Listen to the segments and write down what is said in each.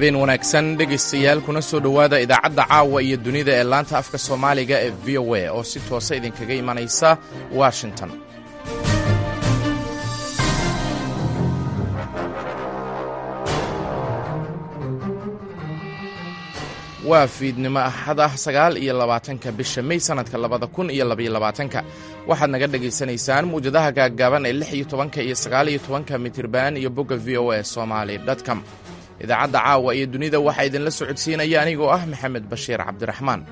habeen wanaagsan dhegaystayaal kuna soo dhowaada idaacadda caawa iyo dunida ee laanta afka soomaaliga ee v o a oo si toosa idinkaga imanaysa washington waa fiidnimo axad ah sagaal iyo labaatanka bisha mey sannadka labada kun iyo labaiyo labaatanka waxaad naga dhegaysanaysaan muwjadaha gaaggaaban ee lix iyo tobanka iyo sagaal iyo tobanka mitirban iyo bogga v o a somaali dtcom idaacadda caawa iyo dunida waxaa idinla socodsiinaya anigoo ah maxamed bashiir cabdiraxmaan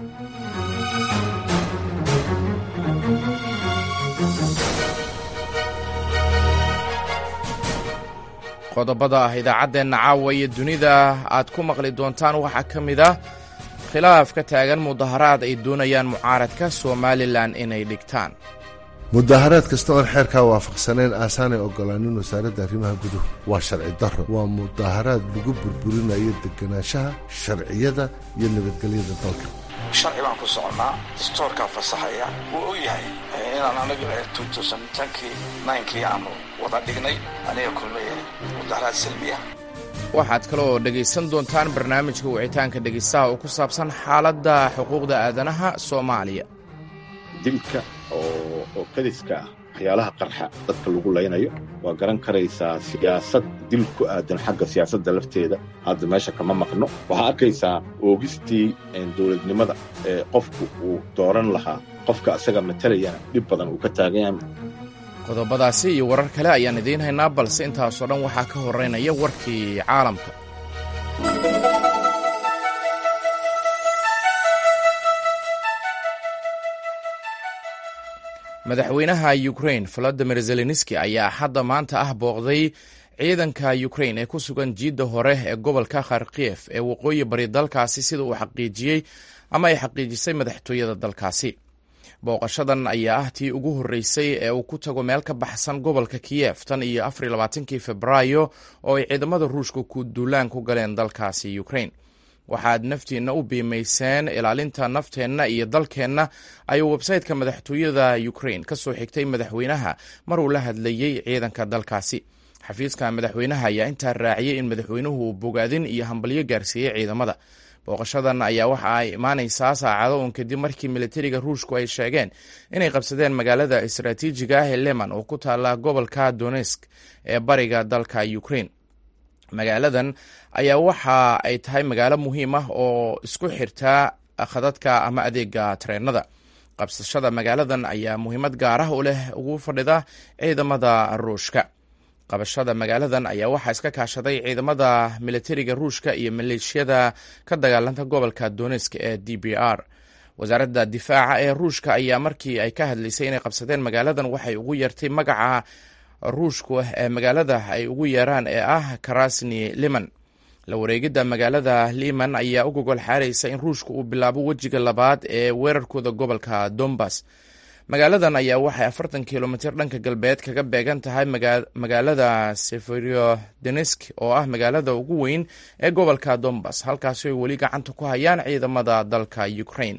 qodobada ah idaacaddeenna caawa iyo dunida aad ku maqli doontaan waxaa ka mid ah khilaaf ka taagan mudaharaad ay doonayaan mucaaradka somalilan inay dhigtaan mudaharaad kasta oon xeerkaa waafaqsanayn aasaanay ogolaanin wasaaradda arrimaha guduhu waa sharci darro waa mudaharaad lagu burburinayo deganaanshaha sharciyada iyo nabadgelyada dalka sharci baan ku soconnaa distoorkaa fasaxaya wuu og yahay inaan anagu kii naynkii aanu wada dhignay aniga kulmaya mudaharaad salmiya waxaad kaloo dhegaysan doontaan barnaamijka wicitaanka dhegaystaha oo ku saabsan xaaladda xuquuqda aadanaha soomaaliya dilka oo kadiska ah waxyaalaha qarxa dadka lagu laynayo waa garan karaysaa siyaasad dil ku aadan xagga siyaasadda lafteeda hadda meesha kama maqno waxaa arkaysaa oogistii dowladnimada ee qofku uu dooran lahaa qofka asaga matalayana dhib badan uu ka taagan yahay qodobadaasi iyo warar kale ayaan idiin haynaa balse intaasoo dhan waxaa ka horeynaya warkii caalamka madaxweynaha ukrain volodimir zelenski ayaa hadda maanta ah booqday ciidanka ukrain ee ku sugan jiidda hore ee gobolka kharkiyef ee waqooyi bari dalkaasi sida uu xaqiijiyey ama ay xaqiijisay madaxtooyada dalkaasi booqashadan ayaa ah tii ugu horreysay ee uu ku tago meel ka baxsan gobolka kiyef tan iyo afariy labaatankii februaayo oo ay ciidamada ruushka ku duulaan ku galeen dalkaasi ukrain waxaad naftiinna u biimayseen ilaalinta nafteenna iyo dalkeenna ayuu websayteka madaxtooyada ukrain ka soo xigtay madaxweynaha mar uu la hadlayey ciidanka dalkaasi xafiiska madaxweynaha ayaa intaa raaciyey in madaxweynuhu uu bogaadin iyo hambalyo gaarsiiyey ciidamada booqashadan ayaa waxa ay imaanaysaa saacado uun kadib markii militariga ruushku ay sheegeen inay qabsadeen magaalada istaraatiijiga ah ee leman oo ku taala gobolka donesk ee bariga dalka ukrain magaaladan ayaa waxa ay tahay magaalo muhiim ah oo isku xirta khadadka ama adeega tareenada qabsashada magaaladan ayaa muhiimad gaar ah u leh ugu fadhida ciidamada ruushka qabashada magaaladan ayaa waxaa iska kaashaday ciidamada militariga ruushka iyo maleeshiyada ka dagaalanta gobolka donesk ee d b r wasaaradda difaaca ee ruushka ayaa markii ay ka hadlaysay inay qabsadeen magaaladan waxay ugu yeertay magaca ruushku ee magaalada ay ugu yeeraan ee ah karasni liman la wareegidda magaalada liman ayaa u gogol xaaraysa in ruushka uu bilaabo wejiga labaad ee weerarkooda gobolka dombas magaaladan ayaa waxay afartan kilomitir dhanka galbeed kaga beegan tahay magaalada seferodenesk oo ah magaalada ugu weyn ee gobolka dombas halkaasi ay weli gacanta ku hayaan ciidamada dalka ukrain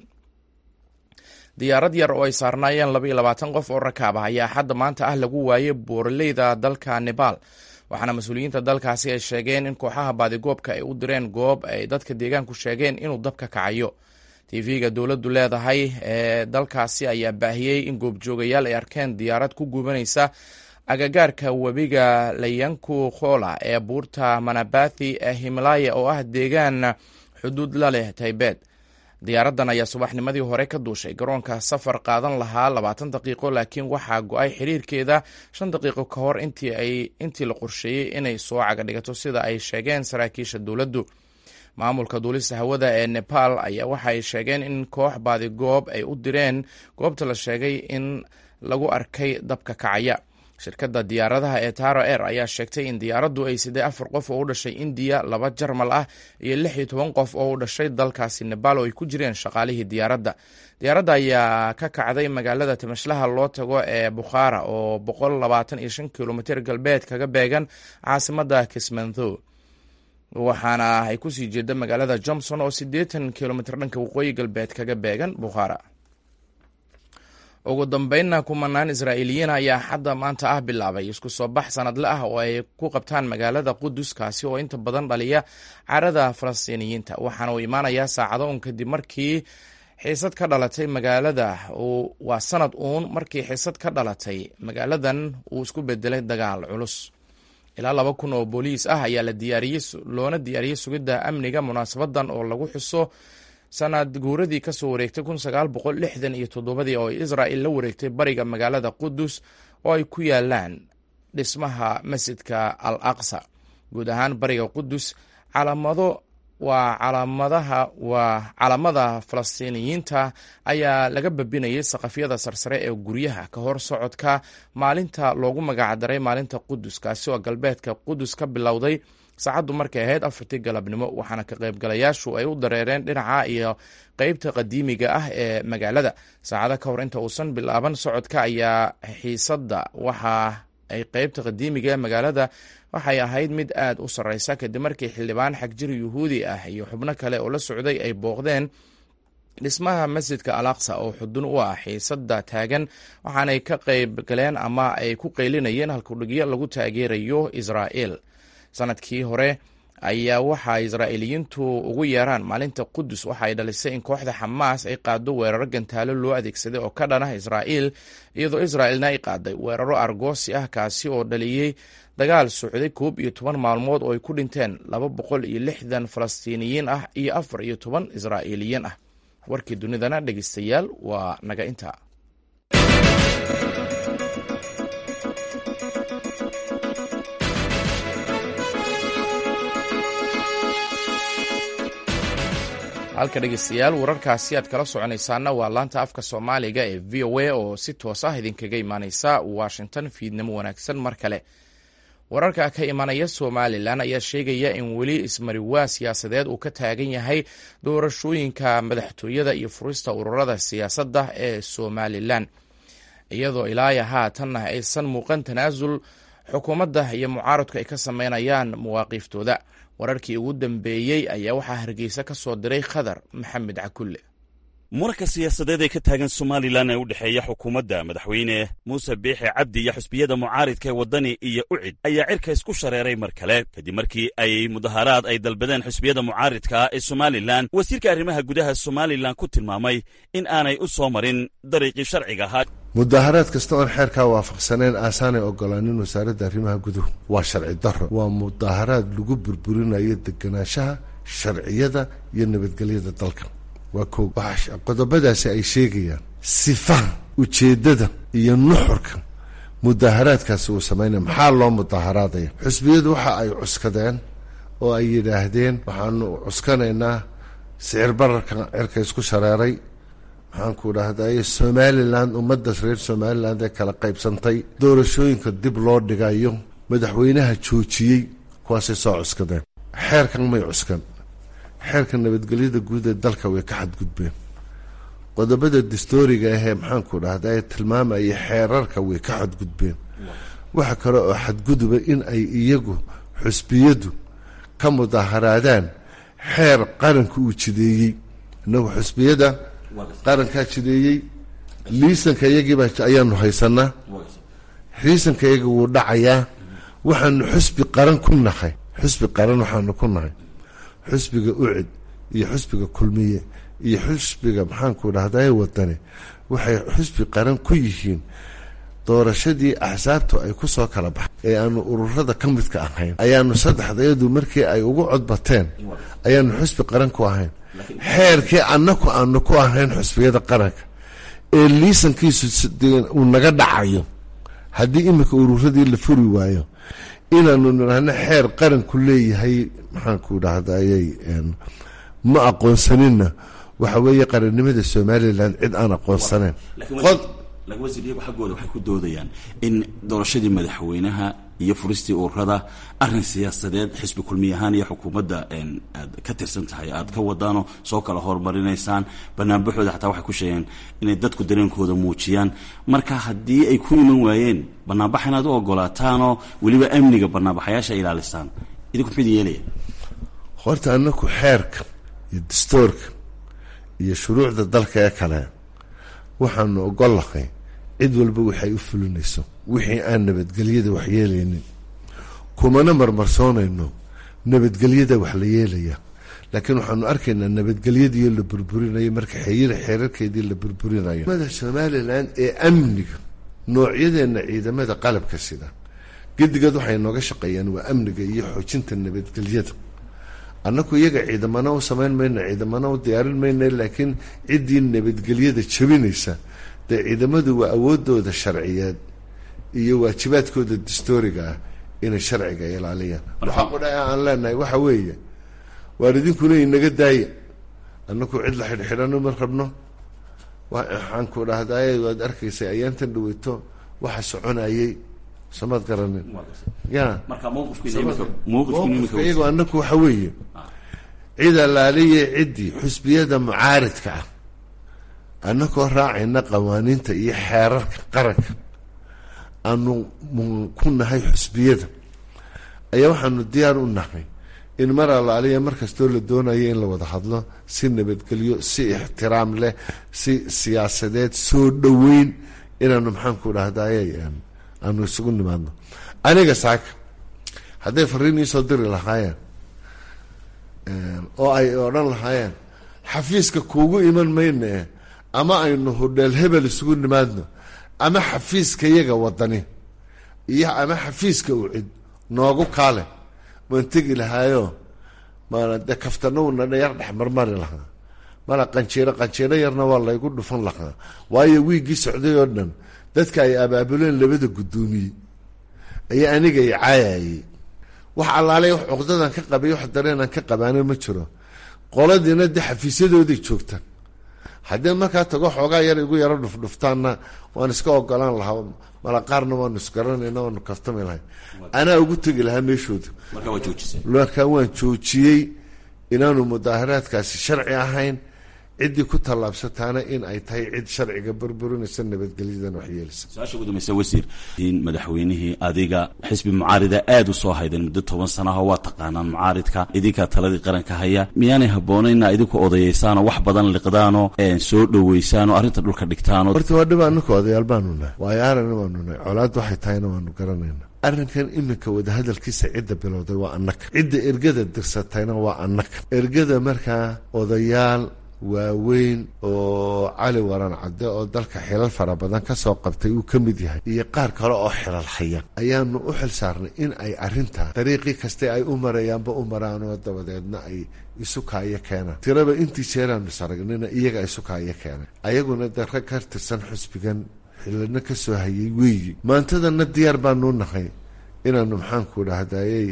diyaarad yar oo ay saarnaayeen laba iyo labaatan qof oo rakaab ah ayaa hadda maanta ah lagu waayey buuraleyda dalka nebaal waxaana mas-uuliyiinta dalkaasi ay sheegeen in kooxaha baadigoobka ay u direen goob ay dadka deegaanku sheegeen inuu dabka kacayo tv-ga dowladdu leedahay ee dalkaasi ayaa baahiyey in goobjoogayaal ay arkeen diyaarad ku gubanaysa agagaarka webiga layanku khola ee buurta manabathi ee himalaya oo ah deegaan xuduud la leh taybeed diyaaraddan ayaa subaxnimadii hore ka duushay garoonka safar qaadan lahaa labaatan daqiiqo laakiin waxaa go-ay xiriirkeeda shan daqiiqo ka hor intii la qorsheeyey inay soo caga dhigato sida ay sheegeen saraakiisha dowladdu maamulka duulista hawada ee nepal ayaa waxa ay sheegeen in koox baadigoob ay u direen goobta la sheegay in lagu arkay dabka kacaya shirkadda diyaaradaha ee taro air ayaa sheegtay in diyaaraddu ay siday afar qof oo u dhashay indiya laba jarmal ah iyo lix iyo toban qof oo u dhashay dalkaasi nebaal oo ay ku jireen shaqaalihii diyaaradda diyaaradda ayaa ka kacday magaalada timashlaha loo tago ee bukhaara oo boqol labaatan iyo shan kilomitir galbeed kaga beegan caasimadda kismantho waxaana ay kusii jeeda magaalada johnson oo siddeetan kilomitr dhanka waqooyi galbeed kaga beegan bukhaara ugu dambeynna kumanaan israa'iiliyiin ayaa hadda maanta ah bilaabay isku soo bax sanadle ah oo ay ku qabtaan magaalada qudus kaasi oo inta badan dhaliya carada falastiiniyiinta waxaana uu imaanayaa saacado un kadib markii xiisad ka dhalatay magaalada waa sanad uun markii xiisad ka dhalatay magaaladan uu isku bedelay dagaal culus ilaa laba kun oo booliis ah ayaa la diyaariyey loona diyaariyey sugidda amniga munaasabadan oo lagu xuso sanad guuradii kasoo wareegtay kun sagaal boqol lixdan iyo toddobadii oo israa'il la wareegtay bariga magaalada qudus oo ay ku yaalaan dhismaha masjidka al aqsa guud ahaan bariga qudus calaamado waa calaamadaha waa calaamada falastiiniyiinta ayaa laga babinayay saqafyada sarsare ee guryaha ka hor socodka maalinta loogu magacdaray maalinta qudus kaasi oo galbeedka qudus ka bilowday saacaddu markay ahayd afartii galabnimo waxaana ka qaybgalayaashu ay u dareereen dhinaca iyo qeybta qadiimiga ah ee magaalada saacado ka hor inta uusan bilaaban socodka ayaa xiisadda waxa ay qeybta qadiimiga ee magaalada waxay ahayd mid aad u sarreysa kadib markii xildhibaan xagjir yuhuudi ah iyo xubno kale oo la socday ay booqdeen dhismaha masjidka al aqsa oo xudun u ah xiisadda taagan waxaanay ka qayb galeen ama ay ku qaylinayeen halkudhigyo lagu taageerayo israa'il sanadkii hore ayaa waxa israa'iiliyiintu ugu yeeraan maalinta qudus waxa ay dhalisay in kooxda xamaas ay qaado weeraro gantaalo loo adeegsaday oo ka dhan ah israa'iil iyadoo israa'ilna ay qaaday weeraro argoosi ah kaasi oo dhaliyey dagaal socday koob iyo toban maalmood oo ay ku dhinteen laba boqol iyo lixdan falastiiniyiin ah iyo afar iyo toban israa'iiliyiin ah warkii dunidana dhegeystayaal waa naga intaa halka dhegeystayaal wararkaasi aad kala soconaysaana waa laanta afka soomaaliga ee v o a oo si toos ah idinkaga imaaneysa washington fiidnimo wanaagsan mar kale wararka ka imanaya somalilan ayaa sheegaya in weli ismariwaa siyaasadeed uu ka taagan yahay doorashooyinka madaxtooyada iyo furista ururada siyaasadda ee somalilan iyadoo ilaaya haatanna aysan muuqan tanaasul xukuumadda iyo mucaaradku ay ka sameynayaan mawaaqiiftooda wararkii ugu dambeeyey ayaa waxaa hargeysa ka soo diray khadar maxamed cakulle muranka siyaasadeed ee ka taagan somalilan ee u dhexeeya xukuumadda madaxweyne muuse biixi cabdi iyo xusbiyada mucaaridka ee waddani iyo ucid ayaa cirka isku shareeray mar kale kadib markii ay mudaharaad ay dalbadeen xusbiyada mucaaridka ee somalilan wasiirka arrimaha gudaha somalilan ku tilmaamay in aanay u soo marin dariiqii sharciga ahaa mudaharaad kasta oon xeerkaa waafaqsaneen aasaanay ogolaanin wasaaradda arrimaha guduhu waa sharci darro waa mudaharaad lagu burburinayo deganaanshaha sharciyada iyo nabadgelyada dalka waa ko qodobadaasi ay sheegayaan sifaha ujeeddada iyo nuxurka mudaharaadkaasi uu samaynaya maxaa loo mudaharaadaya xusbiyadu waxa ay cuskadeen oo ay yidhaahdeen waxaanu cuskanaynaa sicir bararka cirka isku shareeray maxaanku dhahday somalilan ummadda reer somalilan ee kala qaybsantay doorashooyinka dib loo dhigayo madaxweynaha joojiyey kuwaasay soo cuskadeen xeerkan may cuskan xeerka nabadgelyada guud ee dalka way ka xadgudbeen qodobada dastooriga ahee maxaanku dhahday tilmaamaya xeerarka way ka xadgudbeen waxa kale oo xadguduba in ay iyagu xusbiyadu ka mudaharaadaan xeer qaranka uu jideeyey inagu xusbiyada qarankaa jideeyey liisanka iyagiiba ayaanu haysanaa liisanka iyagi wuu dhacayaa waxaanu xusbi qaran ku nahay xusbi qaran waxaanu ku nahay xusbiga ucid iyo xusbiga kulmiye iyo xusbiga maxaanku dhahday wadani waxay xusbi qaran ku yihiin doorashadii axsaabtu ay ku soo kala baxay ee aanu ururada ka midka ahayn ayaanu saddexdayadu markii ay ugu codbateen ayaanu xusbi qaran ku ahayn xeerkii annaku aanu ku ahayn xusbiyada qaranka ee liisankiisu uu naga dhacayo haddii iminka ururadii la furi waayo inaanu nidhaahno xeer qaranku leeyahay maxaanku dhahdayay ma aqoonsaninna waxa weeye qarannimada somalilan cid aan aqoonsanayn laakiin wasiir iyagu xaggooda waxay ku doodayaan in doorashadii madaxweynaha iyo furistii ururada arrin siyaasadeed xisbi kulmiy ahaan iyo xukuumadda aad ka tirsan tahay aad ka wadaanoo soo kala horumarinaysaan banaanbaxooda xataa waxay ku sheegeen inay dadku dareenkooda muujiyaan marka haddii ay ku iman waayeen banaanbax inaad u ogolaataanoo weliba amniga banaanbaxayaasha ilaalisaan idinku muxuu idin yeelaya horta anaku xeerka iyo dastoorka iyo shuruucda dalka ee kale waxaanu ogollahay cid walba waxay u fulinayso wixii aan nabadgelyada wax yeelaynin kumana marmarsoonayno nabadgelyada wax la yeelaya laakiin waxaanu arkaynaa nabadgelyadiio la burburinayo marka xeyir xeerarkeedii la burburinayo mada somalilan ee amniga noocyadeenna ciidamada qalabka sida gedigood waxay nooga shaqeeyaan waa amniga iyo xoojinta nabadgelyada annaku iyaga ciidamana u samayn mayno ciidamana u diyaarin mayna laakiin ciddii nabadgelyada jabinaysa dee ciidamadu waa awoodooda sharciyeed iyo waajibaadkooda dastooriga ah inay sharciga ilaaliyaan waxaa qudha aan leenahay waxa weeye waar idinkuna inaga daaya annaku cid la xidhxidhano ma rabno waxaan ku dhahdaay waad arkaysay ayaantan dhaweyto waxa soconayay samaad garanin ya mowqifka iyagoo annaku waxa weeye cid allaaliya ciddii xusbiyada mucaaridka ah annakoo raacayna qawaaniinta iyo xeerarka qaranka aanu ku nahay xusbiyada ayaa waxaanu diyaar u nahay in mar allaaliya mar kastoo la doonayo in la wada hadlo si nabadgelyo si ixtiraam leh si siyaasadeed soo dhoweyn inaanu maxaanku dhahdaye aanu isugu nimaadno aniga saaka hadday fariin iisoo diri lahaayeen oo ay odhan lahaayeen xafiiska kuugu iman mayne ama aynu hodheel hebel isugu nimaadno ama xafiiska yaga wadani iyo ama xafiiska ucid noogu kaale waan tegi lahaayo mana de kaftanawna yar dhex marmari lahaa mala qanjiiro qanjiiro yarna waa laygu dhufan lahaa waayo wiiggii socday oo dhan dadka ay abaabuleen labada guddoomiye ayaa aniga i caayayay wax allaalay wax cuqdadan ka qabay wax dareenan ka qabaanin ma jiro qoladiina de xafiisyadooday joogtaan haddii markaa tago xoogaa yar igu yaro dhufdhuftaanna waan iska ogolaan lahaa mala qaarna waanu isgaranayna waanu kaftami lahay anaa ugu tegi lahaa meeshooda markaa waan joojiyey inaanu mudaaharaadkaasi sharci ahayn ciddii ku tallaabsataana in ay tahay cid sharciga burburinaysa nabadgelyadan waxyeelisa su-aasha ugu dambaysa wasiir in madaxweynihii adiga xisbi mucaarida aada u soo haydeen muddo toban sanaho waa taqaanaan mucaaridka idinkaa taladii qaranka haya miyaanay habboonaynna idinku odayaysaanoo wax badan liqdaanoo soo dhoweysaanoo arrinta dhulka dhigtaanoo horta waa dhib anaka odayaal baanu nahay waayo aragna waanu nahay colaad waxay tahayna waanu garanayna arrinkan iminka wadahadalkiisa cidda bilowday waa annaka cidda ergada dirsatayna waa annaka ergada markaa odayaal waaweyn oo cali waran cadde oo dalka xilal fara badan ka soo qabtay uu ka mid yahay iyo qaar kale oo xilal haya ayaanu u xil saarnay in ay arrintaa dariiqii kaste ay u marayaanba u maraanoo dabadeedna ay isu kaayo keenaan tiraba intii jeeraanu saragnina iyaga isu kaayo keenay ayaguna de rag ka tirsan xusbigan xilana ka soo hayay weeyi maantadana diyaar baanu nahay inaanu maxaanku dhahdayey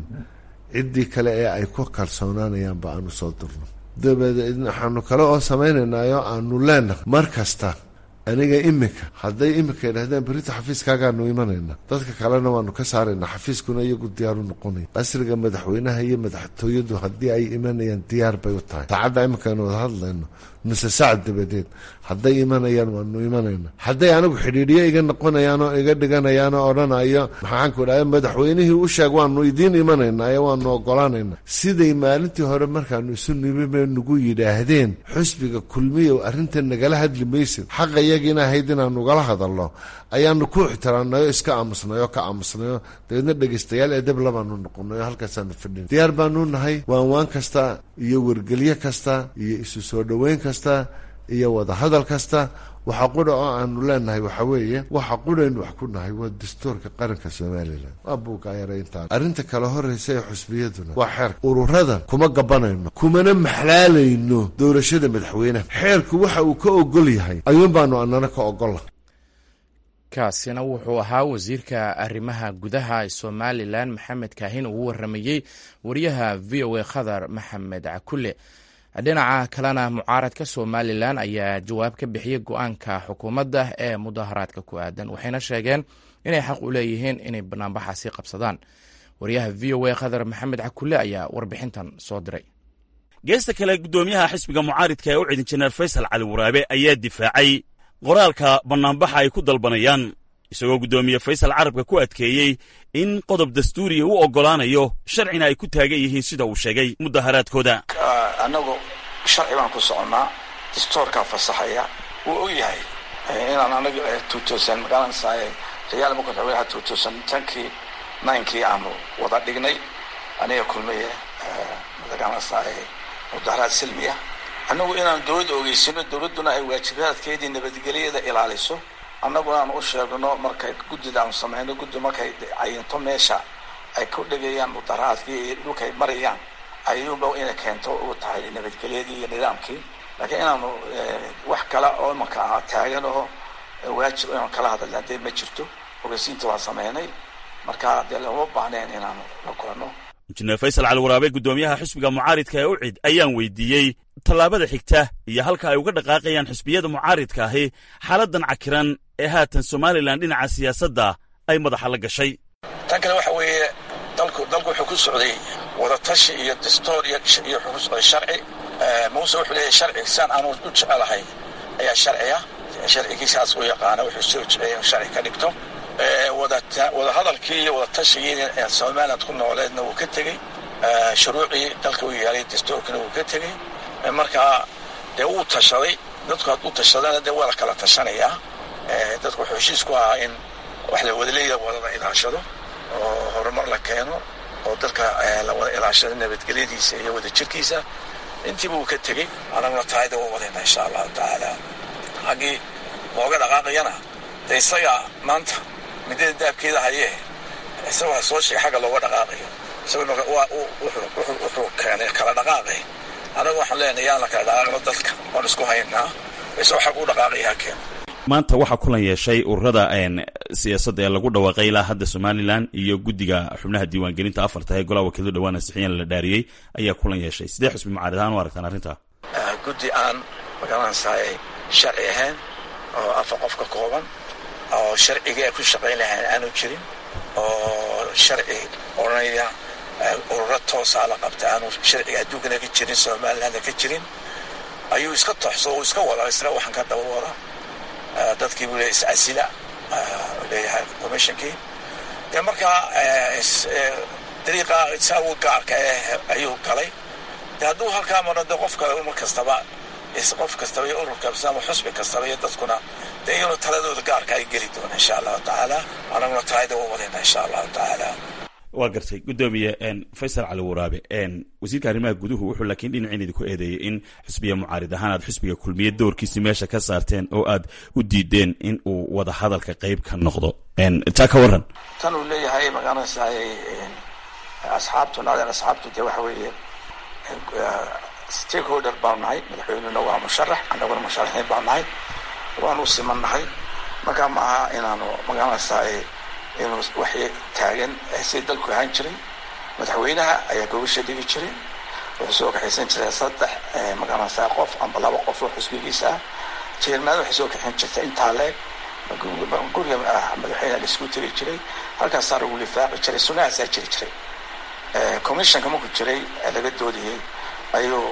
ciddii kale ee ay ku kalsoonaanayaanba aanu soo durno dabadeed waxaanu kale oo samaynaynaayo aanu leenahay mar kasta aniga iminka hadday iminka yidhahdeen berita xafiiskaagaanu imanayna dadka kalena waanu ka saaraynaa xafiiskuna iyagu diyaaru noqonaya qasriga madaxweynaha iyo madaxtooyadu haddii ay imanayaan diyaar bay u tahay saacadda iminkaanu wada hadlayno nuse saac dabadeed hadday imanayaan waanu imanayna hadday anigu xidhiidhyo iga noqonayaan oo iga dhiganayaan oo odhanayo maxaanku dhaha madaxweynihii u sheeg waanu idiin imanaynaa waanu ogolaanayna siday maalintii hore markaanu isu nimime nagu yidhaahdeen xusbiga kulmiyow arrinta nagala hadli maysid xaqa iyagiina ahayd inaanu ugala hadalno ayaanu ku ixtiraamnayo iska aamusnayo ka aamusnayo dabeedna dhegaystayaal edeb labaanu noqonayo halkaasaanu fadhin diyaar baanu nahay waanwaan kasta iyo wargelyo kasta iyo isu soo dhoweyn kasta iyo wadahadal kasta waxa qudha oo aanu leenahay waxa weeye waxa qudhaynu wax ku nahay waa dastuurka qaranka somalilan waa buugaayarayntaan arrinta kale horraysa ee xusbiyaduna waa xeerka ururada kuma gabanayno kumana maxlaalayno doorashada madaxweyneha xeerku waxa uu ka ogol yahay ayuun baanu anana ka ogolla kaasina wuxuu ahaa wasiirka arrimaha gudaha somalilan maxamed kaahin uu waramayey wariyaha v o a khadar maxamed cakule dhinaca kalena mucaaradka somalilan ayaa jawaab ka bixiyey go-aanka xukuumadda ee mudaharaadka ku aadan waxayna sheegeen inay xaq u leeyihiin inay banaanbaxaasi qabsadaan wariyaha v o a khadar maxamed cakule ayaa warbixintan soo diray geesta kale guddoomiyaha xisbiga mucaaridka ee u cidin jeneer faysal cali waraabe ayaa difaacay qoraalka bannaanbaxa ay ku dalbanayaan isagoo guddoomiye faysal carabka ku adkeeyey in qodob dastuuriya u oggolaanayo sharcina ay ku taagan yihiin sida uu sheegay mudaharaadkooda annagu sharci baan ku soconnaa dastuurkaa fasaxaya wuu og yahay inaan anaga tuutosan magaranaysaay rayaal marka madaxweynaha tuutosan tankii ninkii aanu wada dhignay aniga kulmiye magaranaysaay mudaharaad silmiya annagu inaan dowladda ogeysino dowladduna ay waajibaadkeedii nabadgelyada ilaaliso annaguna aan u sheegno markay guddida aanu samayno guddi markay cayinto meesha ay ku dhegayaan mudaharaadkii iyo dhulkay marayaan ayuunba inay keento u tahay nabadgelyadii iyo nidaamkii laakiin inaanu wax kale oo imanka ah taagan oo waajib inaan kala hadalna dee ma jirto ogeysiinta waan sameynay marka dee lama baahneen inaanu la kulano injineer faysal cali waraabe guddoomiyaha xisbiga mucaaridka ee ucid ayaan weydiiyey tallaabada xigta iyo halka ay uga dhaqaaqayaan xisbiyada mucaaridka ahi xaaladan cakiran ee haatan somalilan dhinaca siyaasadda ay madaxa la gashay tan kale waxa weeye dalku dalku wuxuu ku socday wadatashi iyo dastoor iyo iyo wuxuu ku socday sharci muuse wuxuu leeyahay sharci saan aanu u jecelahay ayaa sharciya sharcigiisaas u yaqaana wuxuu soo jeceyay inuu sharci ka dhigto wada hadalkii iyo wada tashigii somaliland ku nooleedna wuu ka tegey shuruucii dalka u yaalay dastuurkina wuu ka tegey markaa dee wuu tashaday dadku hadduu tashadana dee waa la kala tashanayaa dadku wuxuu heshiis ku ahaa in wax la wadaleeda wadada ilaashado oo horumar la keeno oo dalka la wada ilaashado nabadgelyadiisa iyo wada jirkiisa intiiba wuu ka tegey anaguna taayda waa wadayna insha allahu tacaala xaggii looga dhaqaaqayana de isaga maanta midada daabkeeda hayee isagoo soo sheegay xagga looga dhaqaaqayo isagoo wuxuu keenay kala dhaqaaqay anagu waxaan leenahay yaan la kala dhaqaaqno dadka waan isku haynaa isagoo xag u dhaqaaqaya ha keeno maanta waxaa kulan yeeshay ururada siyaasadda ee lagu dhawaaqay ilaa hadda somalilan iyo guddiga xubnaha diiwaangelinta afarta ee golaha wakiiladu dhawaan ansixiyeen la dhaariyey ayaa kulan yeeshay sidee xusbi mucaarid ahaan u aragtaan arrintaa guddi aan magaranaysaay sharci ahayn oo afar qof ka kooban oo sharcigii ay ku shaqayn lahayn aanu jirin oo sharci odhanaya ururo toosaa la qabta aanu sharciga adduunkana ka jirin somalilandna ka jirin ayuu iska toxso uu iska wada isla waxaan ka daba wada dadkii buu leeyahy is-asila leeyahay commissionkii dee markaa dariiqa isagu gaarka eh ayuu galay de hadduu halkaa maro de qof kale mar kastaba qof kastaba iyo urur kasta ama xusbi kastaba iyo dadkuna dee iyaguna taladooda gaarka ay geli doona insha allahu tacaala anaguna taayda u wadayna insha allahu tacaala waa gartay guddoomiye faysal cali waraabe wasiirka arrimaha guduhu wuxuu laakiin dhinacin idinku eedeeyey in xisbiga mucaarid ahaan aad xisbiga kulmiye doorkiisi meesha ka saarteen oo aad u diideen in uu wada hadalka qayb ka noqdo taa ka waran tan uu leeyahay magaranaysaay asxaabtu naadeen asxaabtu dee waxa weeye stakeholder baanu nahay madaxweynuna waa musharax annaguna musharaxiin baanu nahay waanu siman nahay marka maaha inaanu magaranaysaay inuu waxay taagan si dalku ahaan jiray madaxweynaha ayaa gobasha dhigi jiray wuxuu soo kaxaysan jiray saddex magaranaysaa qof amba laba qof oo xusbigiisa ah jeermaada waxay soo kaxayn jirtay intaa leeg guriga madaxweynaha la isku tegi jiray halkaasaa lagu lifaaqi jiray sunahaasaa jiri jiray commissionka markuu jiray laga doodayay ayuu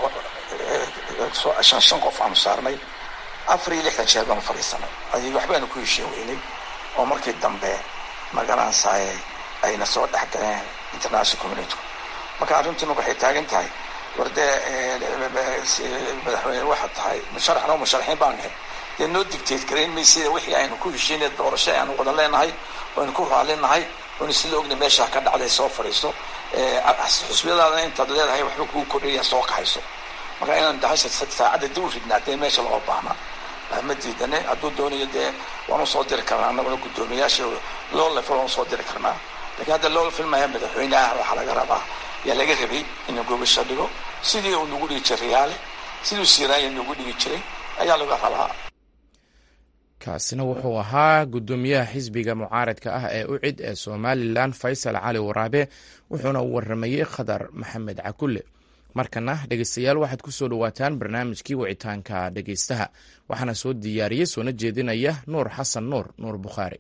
shan shan qof aanu saarnay afar iyo lixdan jeer baanu fadhiisanay adi waxbaanu ku heshiin weynay oo markii dambe magaranaysaay ayna soo dhex galeen international community marka arrintii marka waxay taagan tahay war dee madaxweyne waxaad tahay musharaxna musharaxiin baan nahay dee noo dictate garayn maysida wixii aynu ku heshiinay doorasho aynu wada leenahay aynu ku raalinahay aynu sida ogna meesha ka dhacday soo fadhiiso xusbiyadaadana intaad leedahay waxba kuu kordhaya soo kaxayso marka inaan dahasha saacadda dib u ridnaa dee meesha loo baahna ma diidane hadduu doonayo dee waanu soo diri karnaa annaguna guddoomiyaasha loo lefel waanu soo diri karnaa lakiin hadda loo filmaya madaxweyneah waxaa laga rabaa yaa laga rabay inuu gobasha dhigo sidii uu nagu dhigi jiray riyaale siduu siiraaya nagu dhigi jiray ayaa laga rabaa kaasina wuxuu ahaa guddoomiyaha xisbiga mucaaradka ah ee ucid ee somalilan faysal cali waraabe wuxuuna u waramayey khadar maxamed cakulle markana dhegeystayaal waxaad ku soo dhowaataan barnaamijkii wicitaanka dhegeystaha waxaana soo diyaariyey soona jeedinaya nuur xasan nuur nuur bukhaari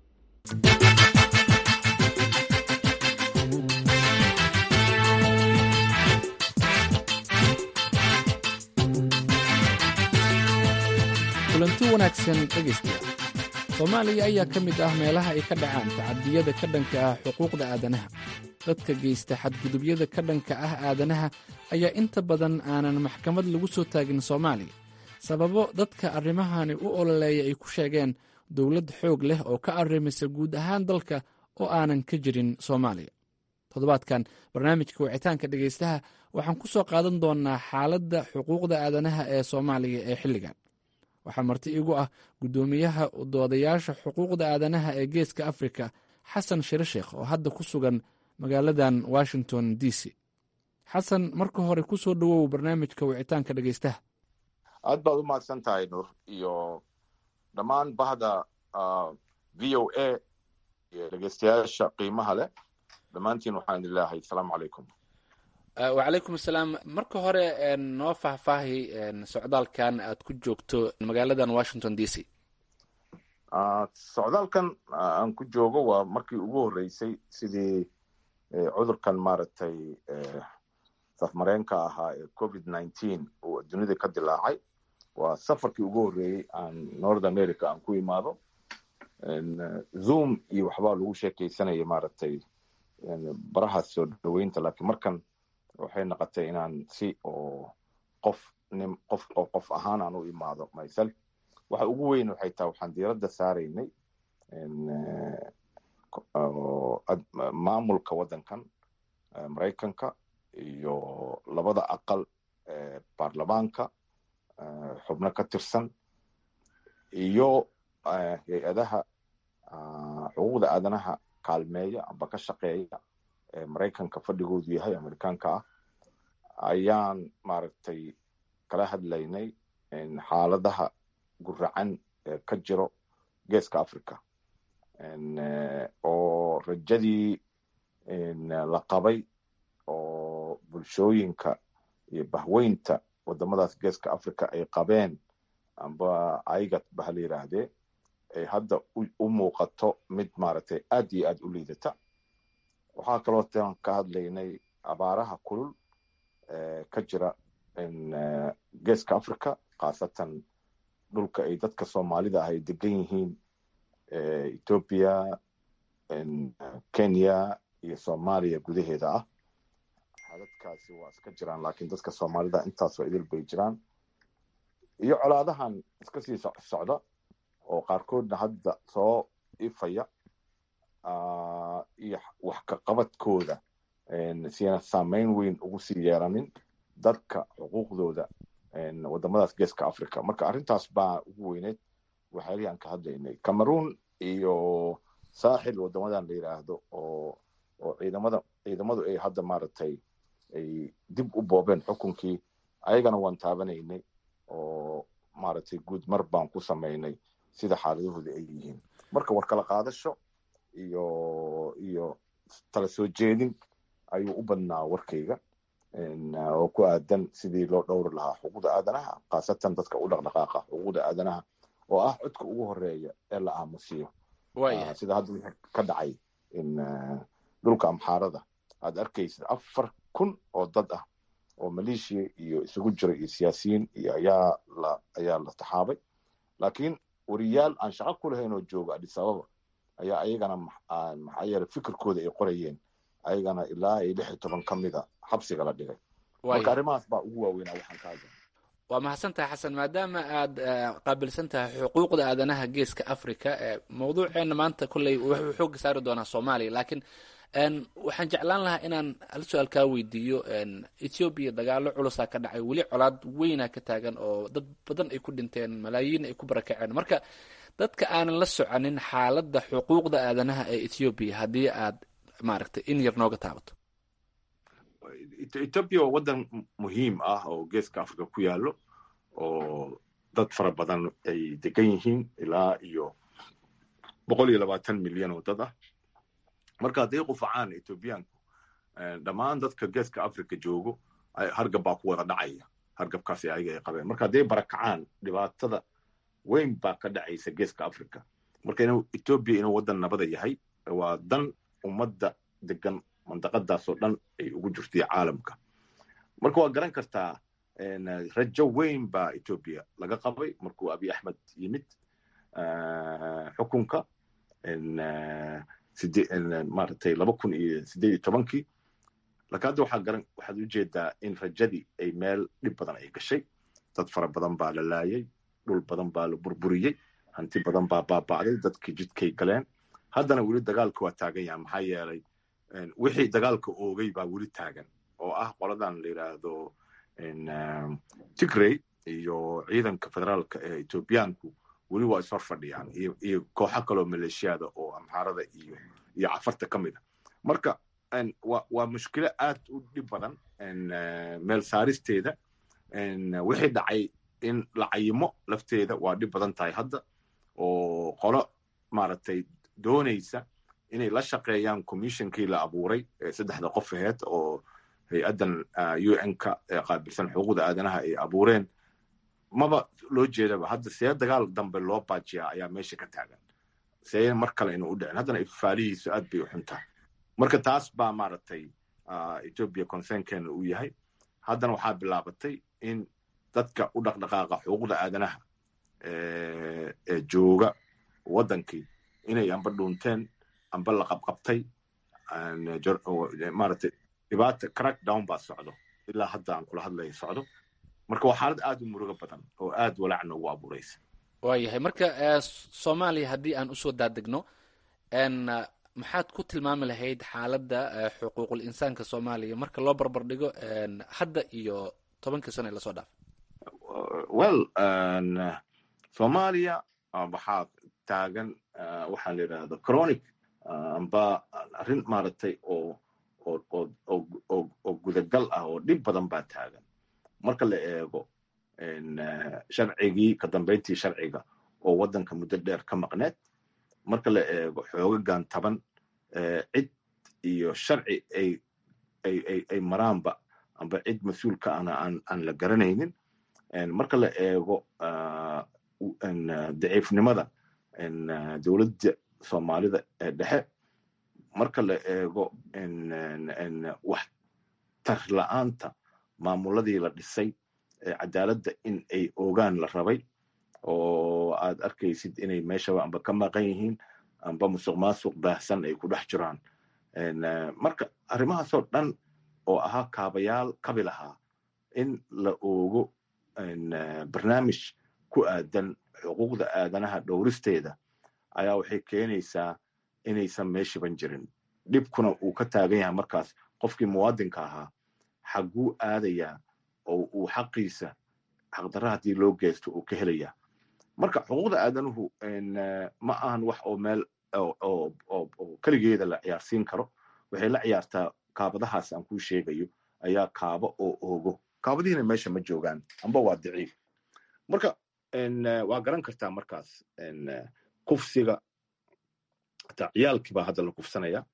kulanti wanaagsan dhegaystayaal soomaaliya ayaa ka mid ah meelaha ay ka dhacaan tacadiyada ka dhanka ah xuquuqda aadanaha dadka geysta xadgudubyada ka dhanka ah aadanaha ayaa inta badan aanan maxkamad lagu soo taagin soomaaliya sababo dadka arrimahani u ololeeya ay ku sheegeen dowlad xoog leh oo ka arrimisa guud ahaan dalka oo aanan ka jirin soomaaliya toddobaadkan barnaamijka wicitaanka dhegaystaha waxaan ku soo qaadan doonnaa xaaladda xuquuqda aadanaha ee soomaaliya ee xilligan waxaa marti igu ah guddoomiyaha doodayaasha xuquuqda aadanaha ee geeska afrika xasan shire sheekh oo hadda ku sugan magaaladan washington d c xasan marka hore ku soo dhowow barnaamijka wicitaanka dhegaystaha aad baad u mahadsan tahay nuur iyo dhammaan bahda v o a iyo dhegeystayaasha qiimaha leh dhammaantiin waxaan idin leeyahay asalaamu calaykum wacalaykum asalaam marka hore noo faahfaahi socdaalkan aad ku joogto magaaladan washington d c socdaalkan aan ku joogo waa markii ugu horreysay sidii cudurkan maaragtay safmareenka ahaa ee covid nineteen uu dunida ka dilaacay waa safarkii ugu horreeyey aan north america aan ku imaado zoom iyo waxbaa lagu sheekeysanaya maaragtay baraha soo dhaweynta laakiin markan waxay noqotay inaan si oo qof nin qof qof ahaan aan u imaado myself waxa ugu weyn waxay tahay waxaan diiradda saaraynay maamulka waddankan maraykanka iyo labada aqal ee baarlamaanka xubno ka tirsan iyo hay-adaha xuquuqda aadanaha kaalmeeya amba ka shaqeeya ee maraykanka fadhigoodu yahay amerikaanka ah ayaan maaragtay kala hadlaynay xaaladaha guracan ee ka jiro geeska africa oo rajadii la qabay oo bulshooyinka iyo bahweynta wadamadaas geeska africa ay qabeen amba aigat ba hala yidhaahdee ay hadda u muuqato mid maaragtay aad iyo aad u liidata waxaa kaloo tan ka hadlaynay abaaraha kulul ee ka jira geeska africa khaasatan dhulka ay dadka soomaalida ah ay degan yihiin ethoopia kenya iyo soomaaliya gudaheeda ah xadadkaasi waa iska jiraan laakiin dadka soomaalida intaasoo idil bay jiraan iyo colaadahan iska sii socda oo qaarkoodna hadda soo ifaya iyo wax ka qabadkooda siina saameyn weyn ugu sii yeelanin dadka xuquuqdooda wadamadaas geeska africa marka arrintaas baa ugu weyneyd waxyaalihii aan ka hadlaynay cameroon iyo saaxil wadamadan la yidhaahdo oo oo ciidamada ciidamadu ay hadda maaragtay ay dib u boobeen xukunkii ayagana waan taabanaynay oo maaragtay guud mar baan ku samaynay sida xaaladahooda ay yihiin marka war kala qaadasho iyo iyo tala soo jeedin ayuu u badnaa warkayga oo ku aadan sidii loo dhowri lahaa xuquuqda aadanaha khaasatan dadka u dhaqdhaqaaqa xuquuqda aadanaha oo ah codka ugu horeeya ee la aamusiyo sida hadda ka dhacay dhulka amxaarada aad arkaysid afar kun oo dad ah oo maleeshiya iyo isugu jira iyo siyaasiyiin iyo ayaa la ayaa la taxaabay laakiin wariyaal aan shaqo ku lahayn oo jooga adis ababa ayaa ayagana maxaa yeele fikirkooda ay qorayeen ayagana ilaa ay lix iyo toban ka mida xabsiga la dhigay marka arrimahaas baa ugu waaweynaa waxaan ka hadla waa mahadsantahay xasan maadaama aad qaabilsan tahay xuquuqda aadanaha geeska africa mawduuceena maanta kolley wuxuu xooga saari doonaa soomaaliya laakiin waxaan jeclaan lahaa inaan hal su-aal kaa weydiiyo ethoobiya dagaalo culusaa ka dhacay weli colaad weynaa ka taagan oo dad badan ay ku dhinteen malaayiin ay ku barakaceen marka dadka aanan la soconin xaaladda xuquuqda aadanaha ee ethoobiya haddii aad maaragtay in yar nooga taabato ethoobia waa waddan muhiim ah oo geeska africa ku yaallo oo dad fara badan ay degan yihiin ilaa iyo boqol iyo labaatan milyan oo dad ah marka hadday qufacaan ethoobiyaanku dhammaan dadka geeska africa joogo hargab baa ku wada dhacaya hargabkaasi ayaga ay qabeen marka hadday barakacaan dhibaatada weyn baa ka dhacaysa geeska africa marka inuu ethoobia inuu waddan nabada yahay waa dan ummadda degan mandaqadaasoo dhan ay ugu jirtay caalamka marka waa garan kartaa rajo weyn baa ethoobia laga qabay markuu abiy axmed yimid xukunka maaragtay laba kun iyo sideed iyo tobankii laakiin hadda waxaa garan waxaad ujeedaa in rajadii ay meel dhib badan ay gashay dad fara badan baa la laayay dhul badan baa la burburiyey hanti badan baa baaba'day dadkii jidkay galeen haddana weli dagaalka waa taagan yaha maxaa yeelay wixii dagaalka oogay baa weli taagan oo ah qoladan la yidhaahdo tigrey iyo ciidanka federaalka ee ethoobiyaanku weli waa ishor fadhiyaan iyo kooxo kaloo maleeshiyada oo amxaarada iyo iyo cafarta ka mid a marka waa mushkilo aad u dhib badan meel saaristeeda wixii dhacay in la cayimo lafteeda waa dhib badan tahay hadda oo qolo maaragtay doonaysa inay la shaqeeyaan commissionkii la abuuray saddexda qof aheed oo hay-addan u n-ka ee qaabilsan xuquuqda aadanaha ay abuureen maba loo jeedaba hadda see dagaal dambe loo baajiyaa ayaa meesha ka taagan see mar kale inuu u dhicin haddana ifaalihiisu aad bay u xun tahay marka taas baa maaragtay ethiopia concernkeena uu yahay haddana waxaa bilaabatay in dadka u dhaqdhaqaaqa xuquuqda aadanaha ee jooga waddankii inay amba dhuunteen amba la qabqabtay maaragtay dhibaata crackdown baa socdo ilaa hadda aan kula hadlaya socdo marka waa xaalad aad u murugo badan oo aad walaac noogu abuuraysa waayahay marka soomaaliya haddii aan usoo daadegno maxaad ku tilmaami lahayd xaaladda xuquuqul insaanka soomaaliya marka loo barbar dhigo hadda iyo tobankii sano ee lasoo dhaafay well soomaaliya waxaa taagan waxaa la yidhahda chronic amba arrin maaragtay oo oo gudagal ah oo dhib badan baa taagan marka la eego sharcigii ka dambayntii sharciga oo waddanka muddo dheer ka maqneed marka la eego xoogagan taban cid iyo sharci ay ay maraanba amba cid mas-uulka ana aan la garanaynin marka la eego daciifnimada dowladda soomaalida ee dhexe marka la eego wax tar la'aanta maamuladii la dhisay ee cadaaladda in ay ogaan la rabay oo aad arkaysid inay meeshaba amba ka maqan yihiin amba musuq maasuq baahsan ay ku dhex jiraan marka arrimahaasoo dhan oo ahaa kaabayaal kabi lahaa in la oogo barnaamij ku aadan xuquuqda aadanaha dhowristeeda ayaa waxay keenaysaa inaysan meeshiban jirin dhibkuna uu ka taagan yahay markaas qofkii muwaadinka ahaa xagguu aadayaa oo uu xaqiisa xaqdarra haddii loo geysto uu ka helayaa marka xuquuqda aadanuhu ma ahan wax oo meel oo keligeeda la ciyaarsiin karo waxay la ciyaartaa kaabadahaas aan kuu sheegayo ayaa kaabo oo oogo kaabadihiina meesha ma joogaan amba waa daciif marka waa garan kartaa markaas kufsiga hataa ciyaalkii baa hadda la kufsanaya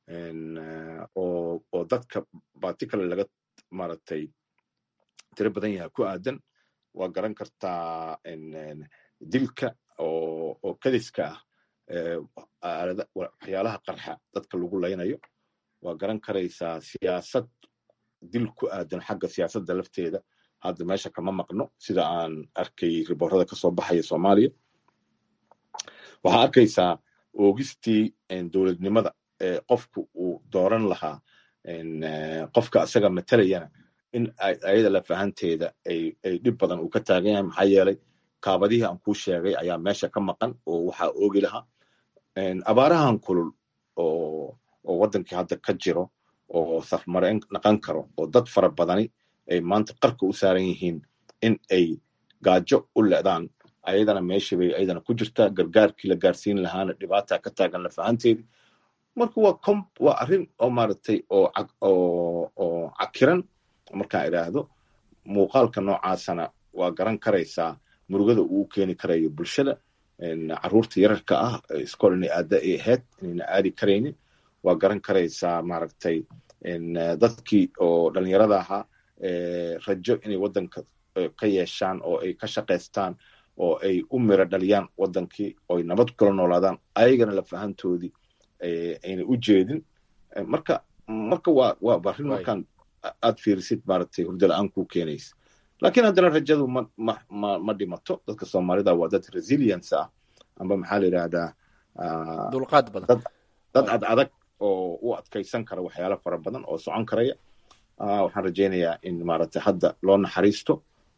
oo dadka particular laga maaragtay tiro badan yahay ku aadan waa garan kartaa dilka oo kadiska ah waxyaalaha qarxa dadka lagu laynayo waa garan karaysaa siyaasad dil ku aadan xagga siyaasadda lafteeda hadda meesha kama maqno sida aan arkay riboorada kasoo baxaya soomaaliya waxaa arkaysaa oogistii dowladnimada ee qofku uu dooran lahaa qofka isaga matalayana in ayada lafahanteeda ay dhib badan uu ka taagan yahay maxaa yeelay kaabadihii aan kuu sheegay ayaa meesha ka maqan oo waxaa oogi lahaa abaarahan kulul oo waddankii hadda ka jiro oo safmarayn naqan karo oo dad fara badani ay maanta qarka u saaran yihiin in ay gaajo u le'daan ayadana meeshii bay ayadana ku jirtaa gargaarkii la gaarsiin lahaana dhibaata ka taagan lafahanteedii marka waa com waa arrin oo maaragtay oo oo cakiran markaan idhaahdo muuqaalka noocaasana waa garan karaysaa murugada uu keeni karayo bulshada carruurta yararka ah iskool inay aada ay ahayd inayna aadi karaynin waa garan karaysaa maaragtay dadkii oo dhalinyarada ahaa rajo inay waddanka ka yeeshaan oo ay ka shaqaystaan oo ay u miro dhaliyaan waddankii oo ay nabad kula noolaadaan ayagana lafahantoodii ayna u jeedin marka marka waa waa arrin markaan aad fiirisid maaragtay hurdo la-aan kuu keenaysa laakiin haddana rajadu ma ma ma ma dhimato dadka soomaalida waa dad resilience ah amba maxaa la yidhahdaa dulqaad badan dad ad adag oo u adkaysan kara waxyaalo fara badan oo socon karaya waxaan rajaynayaa in maaragtay hadda loo naxariisto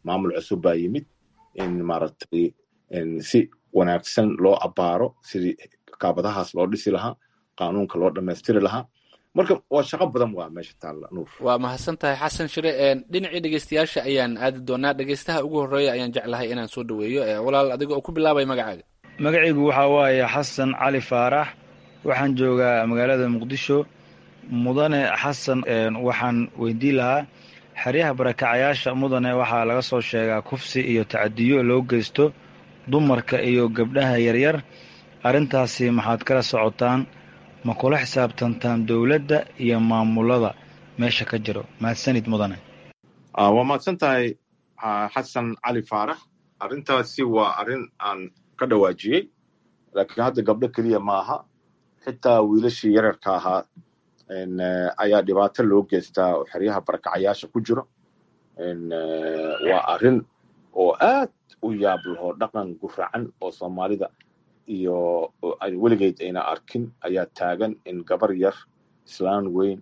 maamul cusub baa yimid in maaragtay si wanaagsan loo abaaro sidii kaabadahaas loo dhisi lahaa qaanuunka loo dhammaystiri lahaa marka waa shaqo badan waa meesha taalla nuur waa mahadsan tahay xasan shire dhinacii dhegeystayaasha ayaan aadi doonaa dhegeystaha ugu horreeya ayaan jeclahay inaan soo dhaweeyo walaal adiga oo ku bilaabay magacaaga magacaygu waxaa waaye xasan cali faarax waxaan joogaa magaalada muqdisho mudane xasan waxaan weydiin lahaa xeryaha barakacayaasha mudane waxaa laga soo sheegaa kufsi iyo tacadiyo loo geysto dumarka iyo gabdhaha yaryar arrintaasi maxaad kala socotaan ma kula xisaabtantaan dowladda iyo maamulada meesha ka jiro mahadsanid mudane waa mahadsan tahay xasan cali faarax arrintaasi waa arrin aan ka dhawaajiyey laakiin hadda gabdho keliya maaha xitaa wiilashii yararka ahaa ayaa dhibaato loo geystaa oo xeryaha barakacayaasha ku jiro waa arrin oo aad u yaab laho dhaqan guracan oo soomaalida iyo weligeed ayna arkin ayaa taagan in gabar yar islaan weyn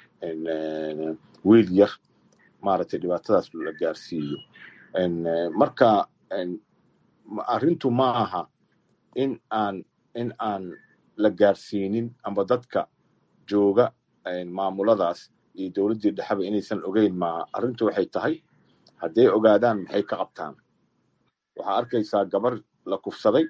wiil yar maaragtay dhibaatadaas la gaarsiiyo marka arrintu ma aha in aan in aan la gaarsiinin amba dadka jooga maamuladaas iyo dowladdii dhexeba inaysan ogeyn maaha arrintu waxay tahay hadday ogaadaan maxay ka qabtaan waxaa arkaysaa gabar la kufsaday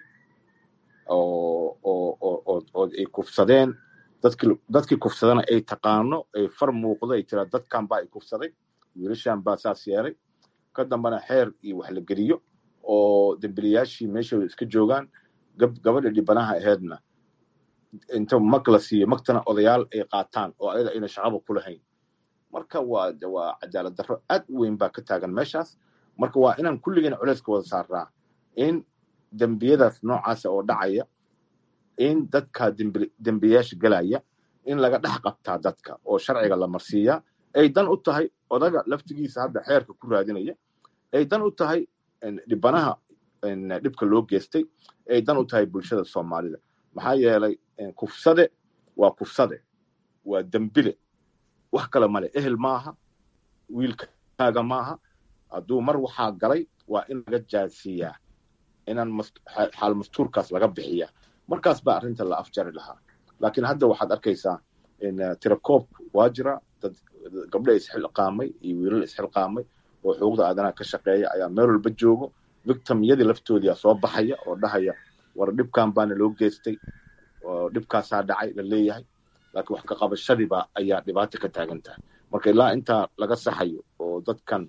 oo ay kufsadeen dadkii kufsadana ay taqaano ay far muuqdo ay tiraa dadkan baa ay kufsaday wiilashan baa saas yeelay ka dambana xeer iyo wax la geliyo oo dembiliyaashii meeshooda iska joogaan gabadha dhibanaha aheedna inta mag la siiyo magtana odayaal ay qaataan oo ayada ayna shaqaba ku lahayn marka waa waa cadaalad darro aad u weyn baa ka taagan meeshaas marka waa inaan kulligeen culeyska wada saaraa in dembiyadaas noocaasa oo dhacaya in dadka dembiyaasha gelaya in laga dhex qabtaa dadka oo sharciga la marsiiyaa ay dan u tahay odaga laftigiisa hadda xeerka ku raadinaya ay dan u tahay dhibanaha dhibka loo geystay ay dan u tahay bulshada soomaalida maxaa yeelay kufsade waa kufsade waa dembile wax kale male ehel maaha wiilkaaga maaha hadduu mar waxaa galay waa in laga jaasiiyaa inaan xaal mastuurkaas laga bixiyaa markaas baa arrinta la afjari lahaa laakiin hadda waxaad arkaysaa tirakoobku waa jira dad gabdho isxilqaamay iyo wiilal isxilqaamay oo xuquuqda aadanaha ka shaqeeya ayaa meel walba joogo victimyadii laftoodiia soo baxaya oo dhahaya war dhibkan baana loo geystay oo dhibkaasaa dhacay la leeyahay laakiin wax ka qabashadiiba ayaa dhibaato ka taagan tahay marka ilaa intaa laga saxayo oo dadkan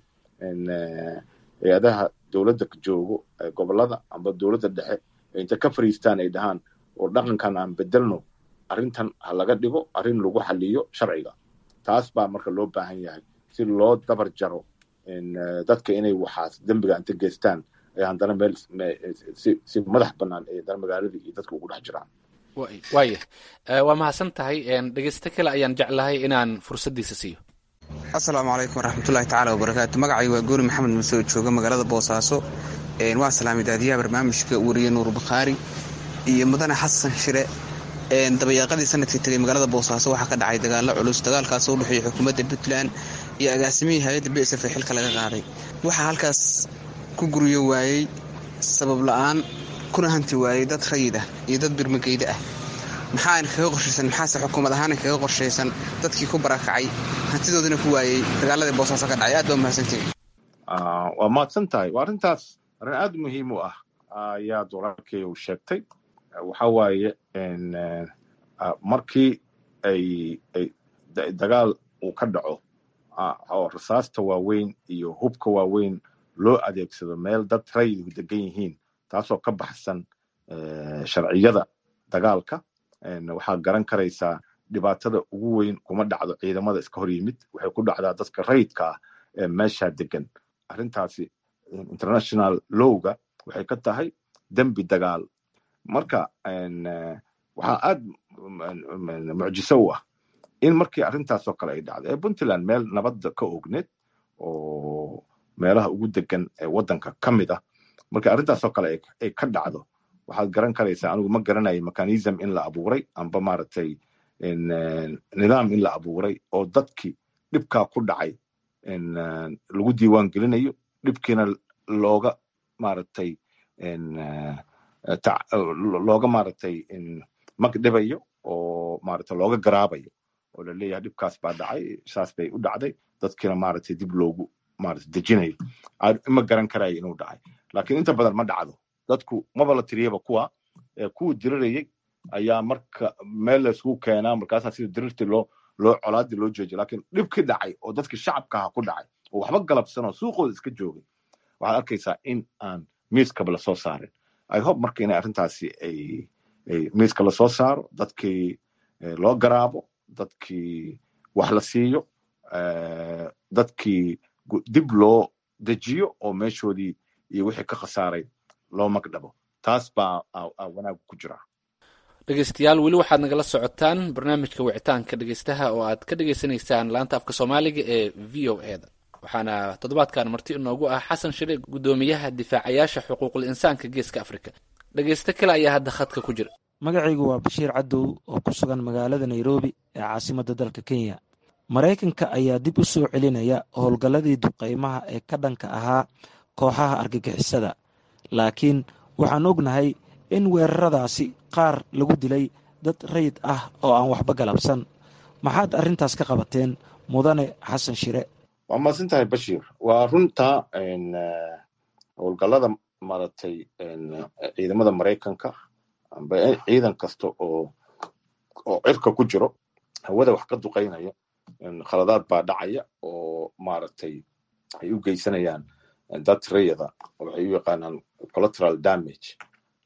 hay-adaha dowladda joogo gobolada amba dowladda dhexe inta ka fariistaan ay dhahaan oo dhaqankan aan bedelno arrintan ha laga dhigo arrin lagu xaliyo sharciga taas baa marka loo baahan yahay si loo dabar jaro dadka inay waxaas dembiga inta geystaan ay haddana meel si madax bannaan ay haddana magaaladii iyo dadka ugu dhex jiraan waaya waa mahadsan tahay dhegeysto kale ayaan jeclahay inaan fursaddiisa siiyo asalaamu calaykum waraxmatullahi tacaala wabarakaatu magacay waa goori maxamed muse oo jooga magaalada boosaaso waa salaamay daadiyaha barnaamijka wariye nuur bakhaari iyo mudane xasan shire dabayaaqadii sanadkii tegay magaalada boosaaso waxaa ka dhacay dagaalo culus dagaalkaas u dhexeeya xukuumadda puntland iyo agaasimihii hay-adda b s f ee xilka laga qaaday waxaa halkaas ku guryo waayey sabab la-aan kuna hanti waayey dad rayid ah iyo dad birmageyda ah maxaana kaga qorshaysan maxaase xukuumad ahaana kaga qorshaysan dadkii ku barakacay hantidoodina ku waayey dagaaladii boosaaso ka dhacay aad baa mahadsantihi waa mahadsan tahay waa arrintaas arrin aad muhiim u ah ayaa walaalkey uu sheegtay waxa waaye markii ay dagaal uu ka dhaco oo rasaasta waaweyn iyo hubka waaweyn loo adeegsado meel dad rayidku degan yihiin taasoo ka baxsan sharciyada dagaalka waxaa garan karaysaa dhibaatada ugu weyn kuma dhacdo ciidamada iska hor yimid waxay ku dhacdaa dadka rayidka ah ee meeshaa degan arrintaasi international lowga waxay ka tahay dembi dagaal marka waxaa aad mucjiso u ah in markii arrintaasoo kale ay dhacdo ee puntland meel nabadda ka ogneed oo meelaha ugu degan ee waddanka ka mid ah marka arrintaasoo kale ay ka dhacdo waxaad garan karaysaa anigu ma garanaya mechanism in la abuuray amba maaragtay nidaam in la abuuray oo dadkii dhibkaa ku dhacay lagu diiwaan gelinayo dhibkiina looga maaragtay looga maaragtay magdhibayo oo maaragtay looga garaabayo oo laleeyahay dhibkaas baa dhacay saas bay u dhacday dadkiina maaragtay dib loogu maaragtay dejinayo ma garan karayo inuu dhacay laakiin inta badan ma dhacdo dadku maba la tiriyaba kuwa kuwii dirirayay ayaa marka meel laysku keenaa markaasaa sida dirirtii loo loo colaadii loo joojiya laakiin dhibkii dhacay oo dadkii shacabka aha ku dhacay oo waxba galabsanoo suuqooda iska joogay waxaad arkaysaa in aan miiskaba lasoo saarin i hope marka inay arrintaasi ay miiska lasoo saaro dadkii loo garaabo dadkii wax la siiyo dadkii dib loo dejiyo oo meeshoodii iyo wixii ka khasaaray loo magdhabo taas baa wanaag ku jira dhegeystayaal weli waxaad nagala socotaan barnaamijka wicitaanka dhegeystaha oo aad ka dhegeysanaysaan laanta afka soomaaliga ee v o e da waxaana toddobaadkan marti inoogu ah xasan shire guddoomiyaha difaacayaasha xuquuqul insaanka geeska afrika dhegeysto kale ayaa hadda khadka ku jira magacaygu waa bashiir cadow oo ku sugan magaalada nairobi ee caasimadda dalka kenya maraykanka ayaa dib u soo celinaya howlgalladii duqaymaha ee ka dhanka ahaa kooxaha argagixisada laakiin waxaan ognahay in weeraradaasi qaar lagu dilay dad rayid ah oo aan waxba galabsan maxaad arrintaas ka qabateen mudane xasan shire waa mahadsan tahay bashiir waa runta howlgallada maaragtay ciidamada maraykanka amba ciidan kasta oo oo cirka ku jiro hawada wax ka duqaynaya khaladaad baa dhacaya oo maaragtay ay u geysanayaan dad rayada waxay u yaqaanaan collateral damage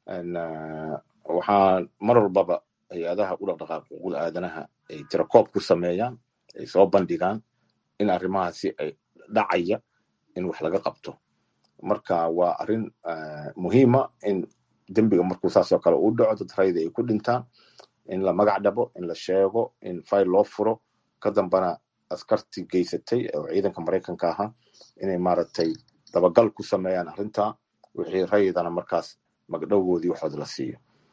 waxaa mar walbaba hay-adaha u dhaqdhaqaaq xuquuqda aadanaha ay tirakoob ku sameeyaan ay soo bandhigaan in arrimahaasi ay dhacaya in wax laga qabto marka waa arrin muhiima in dembiga markuu saas oo kale uu dhaco dad rayda ay ku dhintaan in la magac dhabo in la sheego in fayl loo furo ka dambana askartii geysatay oo ciidanka maraykanka ahaa inay maaragtay dabagal ku sameeyaan arrinta wixii rayidana markaas magdhowgoodii waxood la siiyo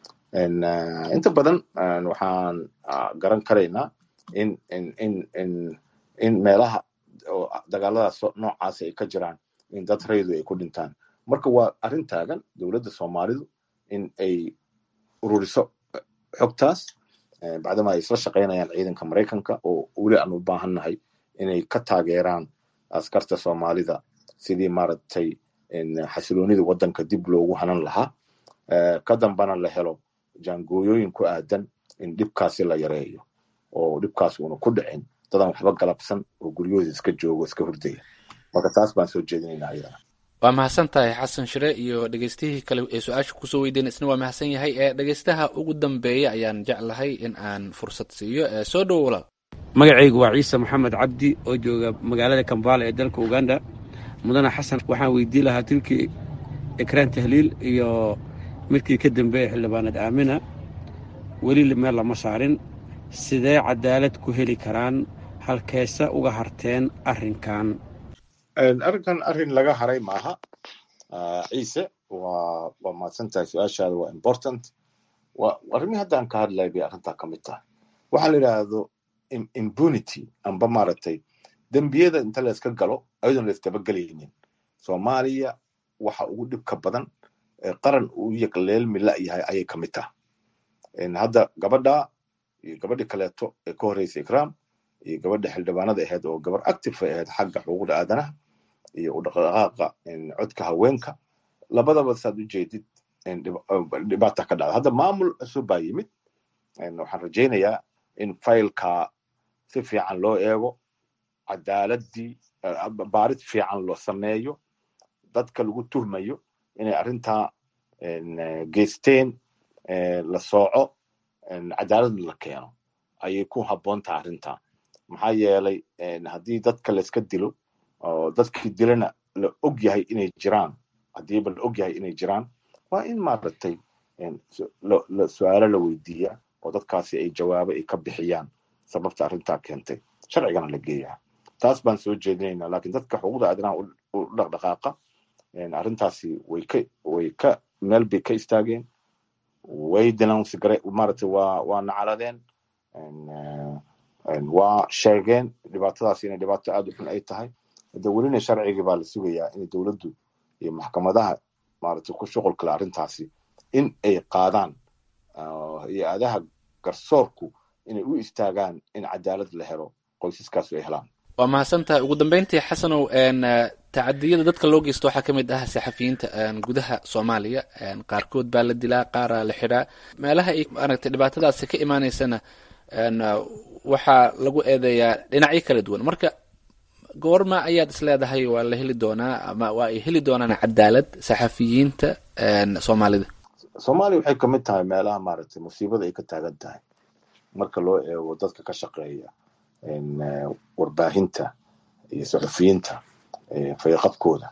inta badan waxaan garan karaynaa in in in in in meelaha dagaaladaas noocaasi ay ka jiraan in dad raydu ay ku dhintaan marka waa arrin taagan dowladda soomaalidu in ay ururiso xogtaas bacdama ay isla shaqaynayaan ciidanka maraykanka oo weli aan u baahannahay inay ka taageeraan askarta soomaalida sidii maaragtay xasiloonida waddanka dib loogu hanan lahaa ka dambana la helo jaangooyooyin ku aadan in dhibkaasi la yareeyo oo dhibkaas uuna ku dhicin dadaan waxba galabsan oo guryahooda iska joogo iska hurdaya marka taas baan soo jeedinaynaa ayadana waa mahadsan tahay xasan shire iyo dhegeystihii kale ee su-aasha kusoo weydiina isna waa mahadsan yahay ee dhegeystaha ugu dambeeya ayaan jeclahay in aan fursad siiyo ee soo dhowo walaal magacaygu waa ciise maxamed cabdi oo jooga magaalada kambala ee dalka uganda mudane xasan waxaan weydii lahaa tilkii ekraan tahliil iyo midkii ka dambeeya xildhibaanad aamina weli meel lama saarin sidee cadaalad ku heli karaan halkeese uga harteen arrinkan arrinkan arrin laga haray maaha ciise waa waa mahadsan tahay su-aashaada waa important waa arrimihii haddaan ka hadlay bay arrintaa ka mid tahay waxaa la yidhaahdo impunity amba maaragtay dembiyada inta la iska galo ayadoon la isdabagelaynin soomaaliya waxa ugu dhibka badan qaran uu yaqleelmi la yahay ayay ka mid tahay hadda gabadha iyo gabadhi kaleeto ee ka horreysay ikram iyo gabadha xildhibaanada ahayd oo gabar active ay ahayd xagga xuquuqda aadanaha iyo u dhaqdhaqaaqa codka haweenka labadaba saad u jeedid dhibaata ka dhacda hadda maamul cusub baa yimid waxaan rajaynayaa in faylka si fiican loo eego cadaaladii baarid fiican loo sameeyo dadka lagu tuhmayo inay arrintaa geysteen la sooco cadaalad la keeno ayay ku habboon tahay arrintaa maxaa yeelay haddii dadka layska dilo oo dadkii dilana la og yahay inay jiraan haddiiba la og yahay inay jiraan waa in maaragtay su-aalo la weydiiya oo dadkaasi ay jawaabo ay ka bixiyaan sababta arrintaa keentay sharcigana la geeyaa taas baan soo jeedinaynaa lakiin dadka xuquuqda aadanaha u dhaqdhaqaaqa arrintaasi way ka way ka meel bay ka istaageen way denounce gare maaragtay waa waa nacaladeen waa sheegeen dhibaatadaas inay dhibaato aad u xun ay tahay de welina sharcigii baa la sugayaa in dowladdu iyo maxkamadaha maaragtay ku shuqulkale arrintaasi in ay qaadaan hay-adaha garsoorku inay u istaagaan in cadaalad la helo qoysaskaasu ay helaan waa mahadsantahay ugu dambeyntii xasanow tacadiyada dadka loo geysto waxaa ka mid ah saxafiyiinta gudaha soomaaliya qaarkood baa la dilaa qaaraa la xidhaa meelaha ay maaragtay dhibaatadaasi ka imaaneysana waxaa lagu eedeeyaa dhinacyo kala duwan marka goorma ayaad isleedahay waa la heli doonaa ama waa ay heli doonaan cadaalad saxafiyiinta soomaalida soomaaliya waxay kamid tahay meelaha maaragtay musiibada ay ka taagan tahay marka loo eego dadka ka shaqeeya warbaahinta iyo saxufiyiinta fayaqabkooda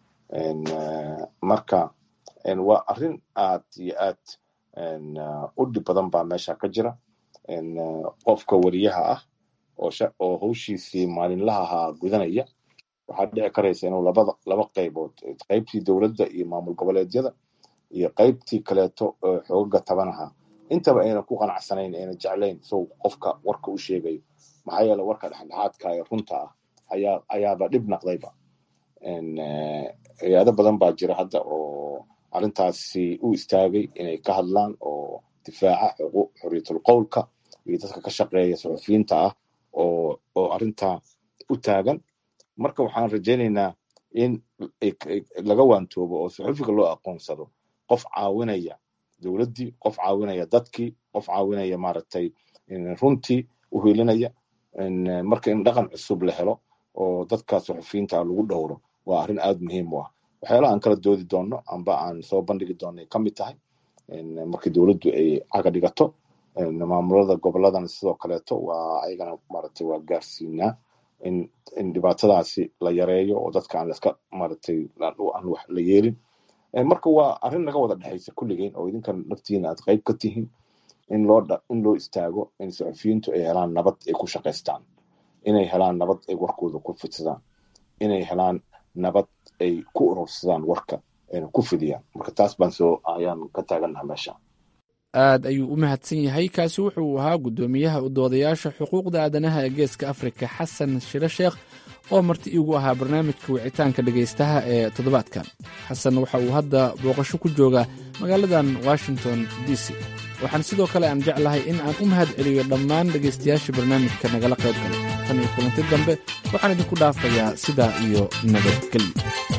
marka waa arrin aad iyo aad u dhib badan baa meesha ka jira qofka wariyaha ah oo hawshiisii maalinlaha ahaa gudanaya waxaa dhici karaysa inuu labada laba qaybood qaybtii dowladda iyo maamul goboleedyada iyo qaybtii kaleeto xoogaga tabanaha intaba ayna ku qanacsanayn ayna jeclayn sow qofka warka u sheegayo maxaa yeele warka dhexdhexaadka ee runta ah ayaa ayaaba dhib naqdayba hay-ado badan baa jira hadda oo arrintaasi u istaagay inay ka hadlaan oo difaaca xorriyatul qowlka iyo dadka ka shaqeeya saxufiyiinta ah oo oo arrintaa u taagan marka waxaan rajaynaynaa in laga waantoobo oo saxufiga loo aqoonsado qof caawinaya dowladdii qof caawinaya dadkii qof caawinaya maaragtay runtii u helinaya marka in dhaqan cusub la helo oo dadka saxufiyiinta ah lagu dhowro waa arrin aad muhiim u ah waxyaalaha aan kala doodi doonno amba aan soo bandhigi doonay ka mid tahay markii dowladdu ay caga dhigato maamulada goboladana sidoo kaleeto waa ayagana maaragtay waa gaarsiinaa in in dhibaatadaasi la yareeyo oo dadka aan laska maaragtay aan wax la yeelin marka waa arrin naga wada dhexaysa kulligeen oo idinkan naftiina aad qayb ka tihiin in loo in loo istaago in saxufiyiintu ay helaan nabad ay ku shaqaystaan inay helaan nabad ay warkooda ku fidsadaan inay helaan nabad ay ku urursadaan warka ayna ku fidiyaan marka taas baan soo ayaan ka taagannaha meesha aad ayuu u mahadsan yahay kaasi wuxuu ahaa guddoomiyaha u doodayaasha xuquuqda aadanaha ee geeska afrika xasan shire sheekh oo marti iigu ahaa barnaamijka wicitaanka dhegaystaha ee toddobaadkan xasan waxa uu hadda booqasho ku joogaa magaaladan washington d c waxaan sidoo kale aan jeclahay in aan u mahad celiyo dhammaan dhegaystayaasha barnaamijka nagala qayb galay tan iyo kulanti dambe waxaan idinku dhaafayaa sidaa iyo nabadgelyo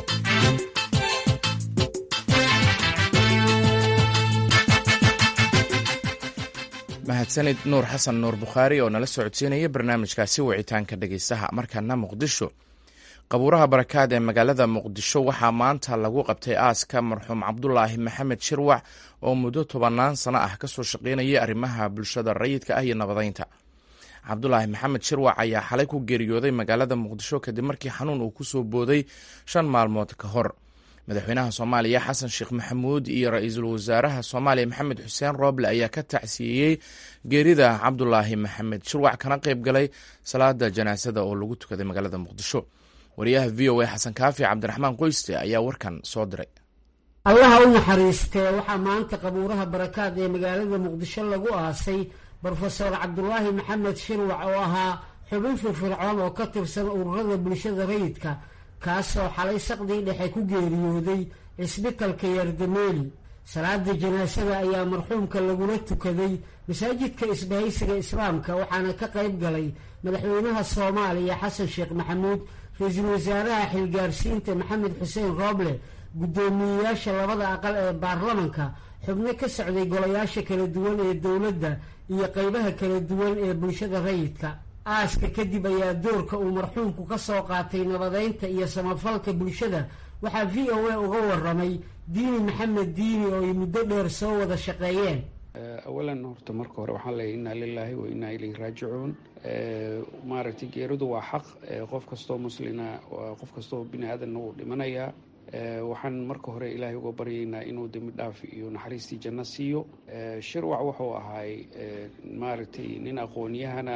mahadsanid nuur xasan nuur bukhaari oo nala socodsiinaya barnaamijkaasi wicitaanka dhegaystaha markana muqdisho qabuuraha barakaad ee magaalada muqdisho waxaa maanta lagu qabtay aaska marxuum cabdulaahi maxamed shirwac oo muddo tobannaan sano ah kasoo shaqaynayay arrimaha bulshada rayidka ah iyo nabadeynta cabdulaahi maxamed shirwac ayaa xalay ku geeriyooday magaalada muqdisho kadib markii xanuun uu kusoo booday shan maalmood ka hor madaxweynaha soomaaliya xasan sheekh maxamuud iyo ra-iisul wasaaraha soomaaliya maxamed xuseen rooble ayaa ka tacsiyeeyey geerida cabdulaahi maxamed shirwac kana qayb galay salaada janaasada oo lagu tukaday magaalada muqdisho wariyaha v o a xasan kaafi cabdiraxmaan qoyste ayaa warkan soo diray allaha u naxariistee waxaa maanta qabuuraha barakaad ee magaalada muqdisho lagu aasay brofesor cabdulaahi maxamed shirwac oo ahaa xubin firfircoon oo ka tirsan ururada bulshada rayidka kaasoo xalay saqdii dhexe ku geeriyooday cisbitalka yardameeli salaada janaasada ayaa marxuumka lagula tukaday masaajidka isbahaysiga islaamka waxaana ka qayb galay madaxweynaha soomaaliya xasan sheekh maxamuud ra-iisul wasaaraha xilgaarsiinta maxamed xuseen rooble guddoomiyeyaasha labada aqal ee baarlamanka xubno ka socday golayaasha kala duwan ee dowladda iyo qeybaha kala duwan ee bulshada rayidka aaska kadib ayaa doorka uu marxuumku ka soo qaatay nabadeynta iyo samafalka bulshada waxaa v o a uga waramay diini maxamed diini oo ay muddo dheer soo wada shaqeeyeen awalan horta marka hore waxaan leeyahy innaa lilaahi wa innaa ilayhi raajicuun maaragtay geeridu waa xaq qof kastoo muslina qof kastoo bini aadanna wuu dhimanayaa waxaan marka hore ilaahay uga baryaynaa inuu dembi dhaaf iyo naxariistii janno siiyo shirwac wuxuu ahaay maaragtay nin aqoon-yahan ah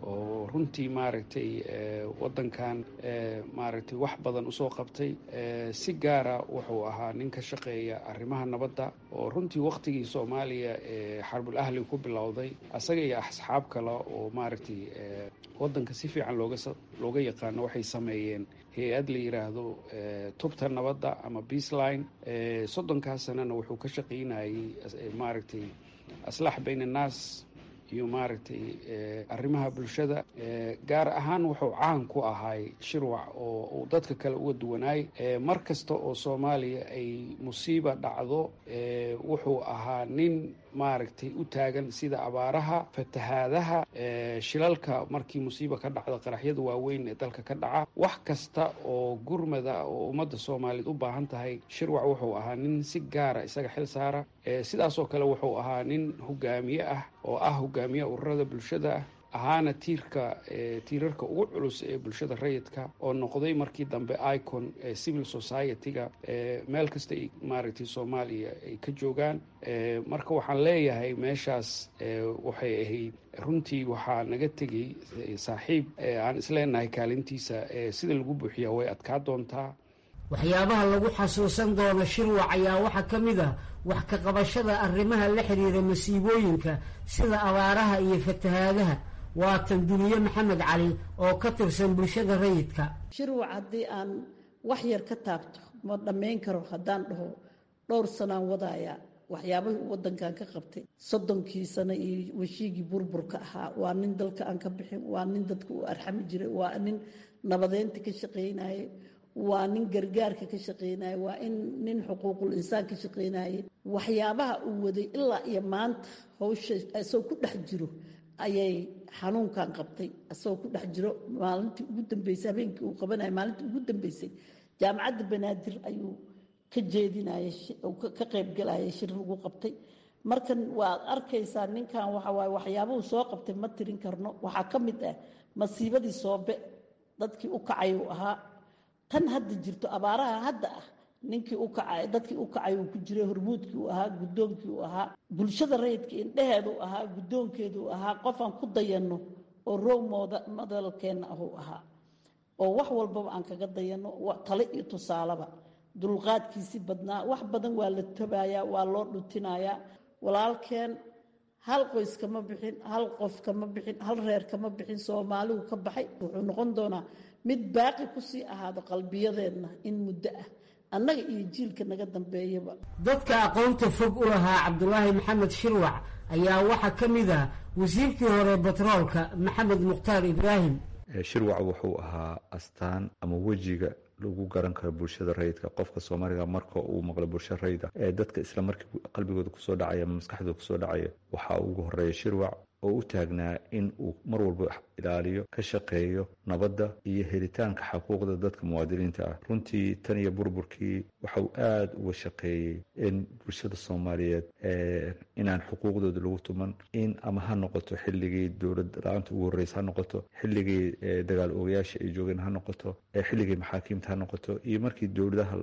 oo runtii maaragtay waddankan maaragtay wax badan usoo qabtay si gaara wuxuu ahaa nin ka shaqeeya arrimaha nabadda oo runtii wakhtigii soomaaliya ee xarbul ahli ku bilowday asaga iyo asxaab kale oo maaragtay waddanka si fiican looga looga yaqaano waxay sameeyeen hay-ad la yidhaahdo tubta nabadda ama beaceline soddonkaas sanana wuxuu ka shaqaynayay maaragtay aslax bayn annaas iyo maaragtay arrimaha bulshada gaar ahaan wuxuu caan ku ahay shirwac oo uu dadka kale uga duwanaay mar kasta oo soomaaliya ay musiiba dhacdo wuxuu ahaa nin maaragtay u taagan sida abaaraha fatahaadaha shilalka markii musiiba ka dhacda qaraxyada waaweyn ee dalka ka dhaca wax kasta oo gurmada oo ummadda soomaaliyeed u baahan tahay shirwac wuxuu ahaa nin si gaara isaga xil saara sidaasoo kale wuxuu ahaa nin hogaamiye ah oo ah hogaamiye ururada bulshada ah ahaana tiirka tiirarka ugu culus ee bulshada rayidka oo noqday markii dambe icon civil society-ga meel kasta maaragtay soomaaliya ay ka joogaan marka waxaan leeyahay meeshaas waxay ahayd runtii waxaa naga tegey saaxiib aan isleenahay kaalintiisa sida lagu buuxiyaa way adkaa doontaa waxyaabaha lagu xasuusan doono shirwac ayaa waxaa ka mid ah wax ka qabashada arrimaha la xiriira masiibooyinka sida abaaraha iyo fatahaadaha waatan duniye maxamed cali oo ka tirsan bulshada rayidka shirwac haddii aan wax yar ka taabto ma dhammayn karo haddaan dhaho dhowr sanaan wadaaya waxyaabahii uu waddankan ka qabtay soddonkii sano iyo weshiigii burburka ahaa waa nin dalka aan ka bixin waa nin dadka uu arxami jiray waa nin nabadeynta ka shaqaynaye waa nin gargaarka ka shaqaynaye waa in nin xuquuqul insaan ka shaqaynaye waxyaabaha uu waday ilaa iyo maanta hawsha isagoo ku dhex jiro ayay xanuunkan qabtay isagoo ku dhex jiro maalintii ugu dambeysay habeenkii uu qabanaya maalintii ugu dambeysay jaamacadda banaadir ayuu ka jeedinayay ka qaybgalayay shir lagu qabtay markan waad arkaysaa ninkan waxa waaye waxyaabuhu soo qabtay ma tirin karno waxaa ka mid ah masiibadii soobe dadkii u kacay uu ahaa tan hadda jirto abaaraha hadda ah ninkii u kacay dadkii u kacay uu ku jiray hormuudkii uu ahaa guddoonkii uu ahaa bulshada rayidka indheheedu ahaa guddoonkeedu ahaa qofaan ku dayanno oo row madalkeenna ahuu ahaa oo wax walbaba aan kaga dayanno tale iyo tusaaleba dulqaadkiisi badnaa wax badan waa la tabayaa waa loo dhutinayaa walaalkeen hal qoys kama bixin hal qof kama bixin hal reer kama bixin soomaaligu ka baxay wuxuu noqon doonaa mid baaqi kusii ahaado qalbiyadeenna in muddo ah annaga iyo jiilka naga dambeeyaba dadka aqoonta fog u lahaa cabdulaahi maxamed shirwac ayaa waxaa ka mid ah wasiirkii hore batroolka maxamed mukhtaar ibraahim shirwac wuxuu ahaa astaan ama wejiga lagu garan karo bulshada rayidka qofka soomaaliga marka uu maqlo bulsho rayida ee dadka isla markii qalbigooda kusoo dhacaya ama maskaxdooda kusoo dhacaya waxaa ugu horeeya shirwac oo u taagnaa in uu mar walba ilaaliyo ka shaqeeyo nabadda iyo helitaanka xaquuqda dadka muwaadiniinta ah runtii tan iyo burburkii waxa uu aada uga shaqeeyey in bulshada soomaaliyeed inaan xuquuqdooda lagu tuman in ama ha noqoto xilligii dowlad la-aanta ugu horreysa ha noqoto xilligii dagaal oogayaasha ay joogeen ha noqoto xilligii maxaakiimta ha noqoto iyo markii dowladaha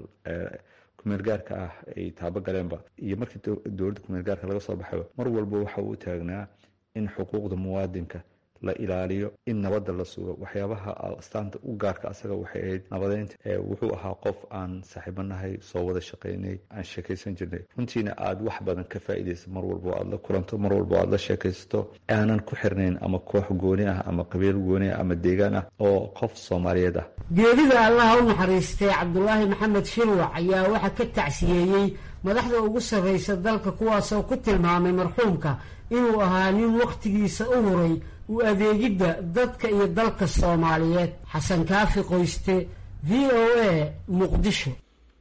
kumeel gaarka ah ay taabo galeenba iyo markii dowladda kumeel gaarka laga soo baxayba mar walba waxa uu u taagnaa in xuquuqda muwaadinka la ilaaliyo in nabadda la sugo waxyaabaha astaanta u gaarka asaga waxay ahayd nabadeynta wuxuu ahaa qof aan saaxiibanahay soo wada shaqaynay aan sheekaysan jirnay runtiina aada wax badan ka faa'iidaysa mar walbo aad la kulanto mar walbo aad la sheekaysato aanan ku xirnayn ama koox gooni ah ama qabiil gooni ah ama deegaan ah oo qof soomaaliyeed ah geerida allaha u naxariistay cabdulaahi maxamed shirwac ayaa waxaa ka tacsiyeeyey madaxda ugu sarraysa dalka kuwaasoo ku tilmaamay marxuumka inuu ahaa nin wakhtigiisa u huray u adeegidda dadka iyo dalka soomaaliyeed xasan kaafi qoyste v o a muqdisho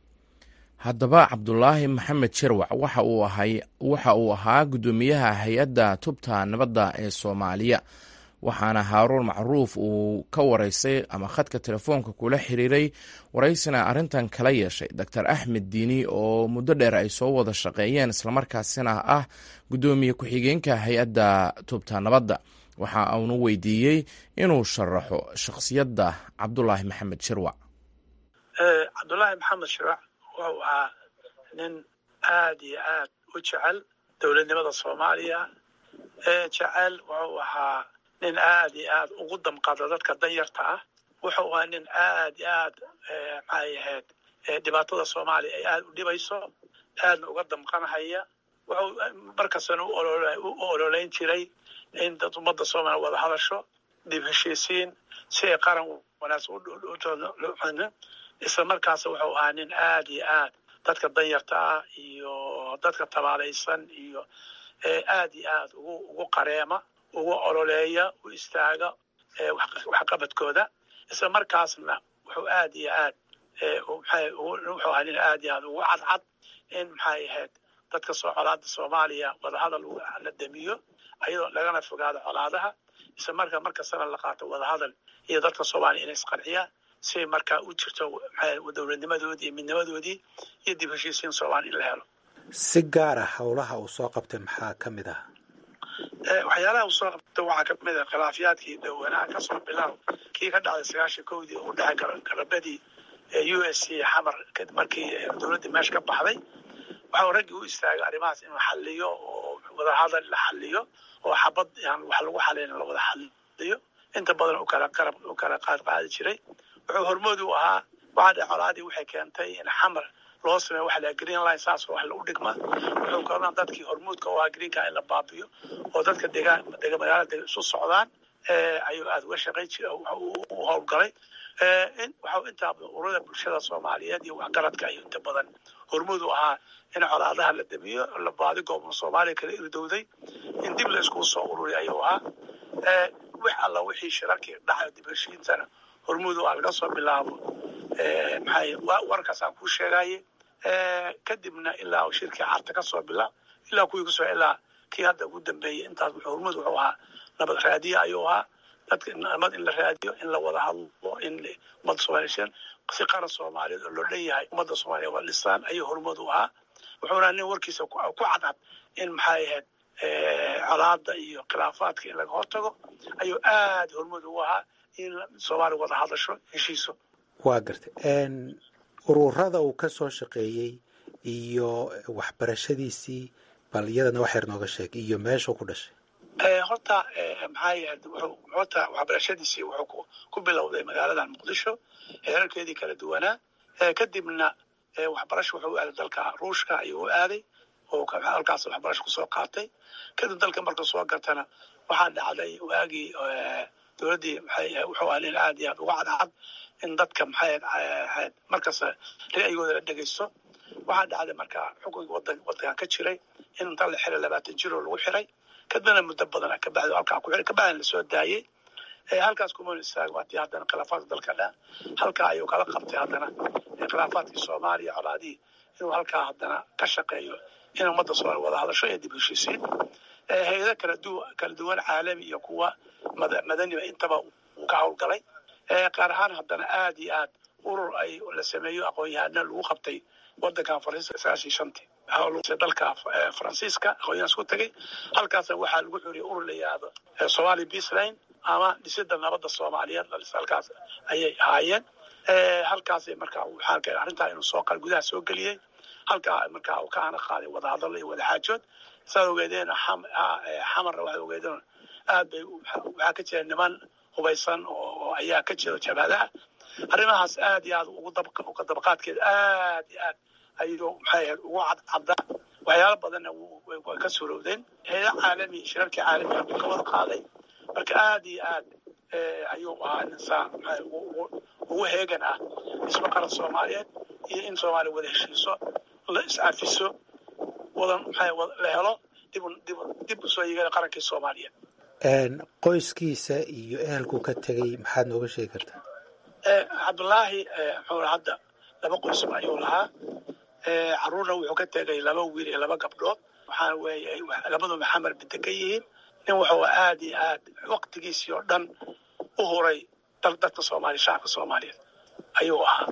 haddaba cabdulaahi maxamed shirwac waxa uu ahay waxa uu ahaa guddoomiyaha hay-adda tubta nabadda ee soomaaliya waxaana haaruun macruuf uu ka waraysay ama khadka telefoonka kula xiriiray waraysina arrintan kala yeeshay doctor axmed diini oo muddo dheer ay soo wada shaqeeyeen islamarkaasina ah guddoomiye ku-xigeenka hay-adda tubta nabadda waxa uunu weydiiyey inuu sharaxo shakhsiyadda cabdulaahi maxamed shirwac cabdulaahi maxamed shirwac wuxuu ahaa nin aad iyo aad u jecel dowladnimada soomaaliya ee jecel wuxuu ahaa nin aad iyo aad ugu damqada dadka danyarta ah wuxuu ahaa nin aad iyo aad maxay ahayd dhibaatada soomaaliya ay aad u dhibayso aadna uga damqanhaya wuxuu markastana u ololeyn jiray in dad ummadda soomaaliya wada hadasho dib heshiisiin si ay qaran wanaagsan isla markaas wuxuu ahaa nin aad iyo aad dadka danyarta ah iyo dadka tabaalaysan iyo aad iyo aad ugu ugu qareema ugu ololeeya u istaaga waxqabadkooda isla markaasna wuxuu aad iyo aad wuxuu ahaa nin aad iyo aad ugu cadcad in maxay ahayd dadka soo colaada soomaaliya wadahadal la damiyo ayadoo lagana fogaado colaadaha isla markaa markastana la qaato wadahadal iyo dadka soomaaliya inay isqarxiyaan si markaa u jirto dowladnimadoodii iyo midnimadoodii iyo dib heshiisiin soomaaliya in la helo si gaara howlaha uu soo qabtay maxaa ka mid ah waxyaalaha uu soo qabtay waxaa kamid ah khilaafyaadkii dhowanaha kasoo bilaab kii ka dhacday sagaashan kowdii u dhexay galabadii u s c xamar markii dowladdii meesha ka baxday waxau raggii u istaagay arrimahaas inuu xaliyo oo wadahadal la xaliyo oo xabad aan wax lagu xalin la wada xaliyo inta badan ukala qarab u kala qaad qaadi jiray wuxuu hormood u ahaa waxaa dhe colaadii waxay keentay in xamar loo sameeyo waxa la green line saas wax lagu dhigma wuxuu kalona dadkii hormuudka u ahaa greenka in la baabiyo oo dadka degaan dega magaalada isu socdaan ayuu aada uga shaqayn jiray u howlgalay in waxau intaa ururada bulshada soomaaliyeed iyo waxgaradka ayuu inta badan hormuud u ahaa in colaadaha la damiyo la baadi goobna soomaaliya kala irdowday in dib la iskugu soo ururiy ayuu ahaa wix alla wixii shirarkii dhacay dib heshiintana hormuud u ah laga soo bilaabo maxay warkaas aan kuu sheegaye kadibna ilaa shirkii carta ka soo bilaab ilaa kuwii kusoo ilaa kii hadda ugu dambeeyey intaas wuxuu hormuud wuxuu ahaa nabad raadiye ayuu ahaa dadka nabad in la raadiyo in la wada hadlo in ummadda soomaaliyeen si qaran soomaaliyeed oo loo dhan yahay ummadda soomaaliya waa dhisaan ayuu hormuud u ahaa wuxuuna nin warkiisa ku cadcad in maxay ahayd colaada iyo khilaafaadka in laga hortago ayuu aad hormuud ugu ahaa in soomaaliya wada hadasho heshiiso waa gartay ururada uu ka soo shaqeeyey iyo waxbarashadiisii bal iyadana wax yar nooga sheeg iyo meeshuu ku dhashay horta maxay ahayd wuxuu horta waxbarashadiisii wuxuu ku bilowday magaaladan muqdisho heerarkeedii kala duwanaa kadibna waxbarasho wuxuu u aaday dalka ruushka ayuu u aaday oo halkaas waxbarasho kusoo qaatay kadib dalka markuu soo gartana waxaa dhacday waagii dowladdii maxay wuxuu ahaa nin aad iyo aad uga cadcad in dadka maxay ahayd markasta ra'yigooda la dhegaysto waxaa dhacday marka xukunkii wadan wadankan ka jiray in inta la xiray labaatan jiroo lagu xiray kadibna muddo badan kabacdi halkaa ku xiray kabacdina lasoo daayey halkaas kumana istaag waatii haddana khilaafaadka dalka dha halkaa ayuu kala qabtay haddana khilaafaadkii soomaaliya colaadihii inuu halkaa haddana ka shaqeeyo in ummadda soomaaliya wada hadasho iyo dib heshiisiin hay-ado kala du kala duwan caalami iyo kuwa madaniba intaba uu ka howlgalay qaar ahaan haddana aad iyo aad urur ay la sameeyo aqoon-yahana lagu qabtay wadankan faransiiska sagaashii shantii dalka faransiiska aqoon-yahan isku tegay halkaasna waxaa lagu xuriyay urur la yihahdo somali peaceline ama dhisida nabadda soomaaliyeed halkaas ayay ahaayeen halkaasay markaa waxaan keenay arrintaa inuu soo qal gudaha soo geliyey halkaa markaa uu ka ana qaaday wadahadallo iyo wadaxaajood saad ogeedeen xamarna waxaad ogeedeen aad bay waxaa ka jira niman hubaysan oo ayaa ka jira jabhadaha arrimahaas aad iyo aad ugu uga dabaqaadkeeda aad iyo aad ayuu maxay ahayd ugu cadcaddaa waxyaalo badanna way ka suurowdeen heeda caalami shirarkii caalamiga buu ka wada qaaday marka aad iyo aad ayuu ahaa insaan maxay ugu heegan ah dhismo qaran soomaaliyeed iyo in soomaaliya wada heshiiso la is-cafiso wadan maxay la helo dib dib dib usoo yigana qarankii soomaaliyeed qoyskiisa iyo ehelkuu ka tegey maxaad nooga sheegi kartaa cabdullaahi muxuu hadda laba qoysba ayuu lahaa caruurna wuxuu ka tegay laba wiil iyo laba gabdhood waxaa weeye labaduba xamar binte ka yihiin nin wuxuu aad iyo aad waqtigiisii oo dhan u huray dadka soomaaliya shacabka soomaaliyeed ayuu ahaa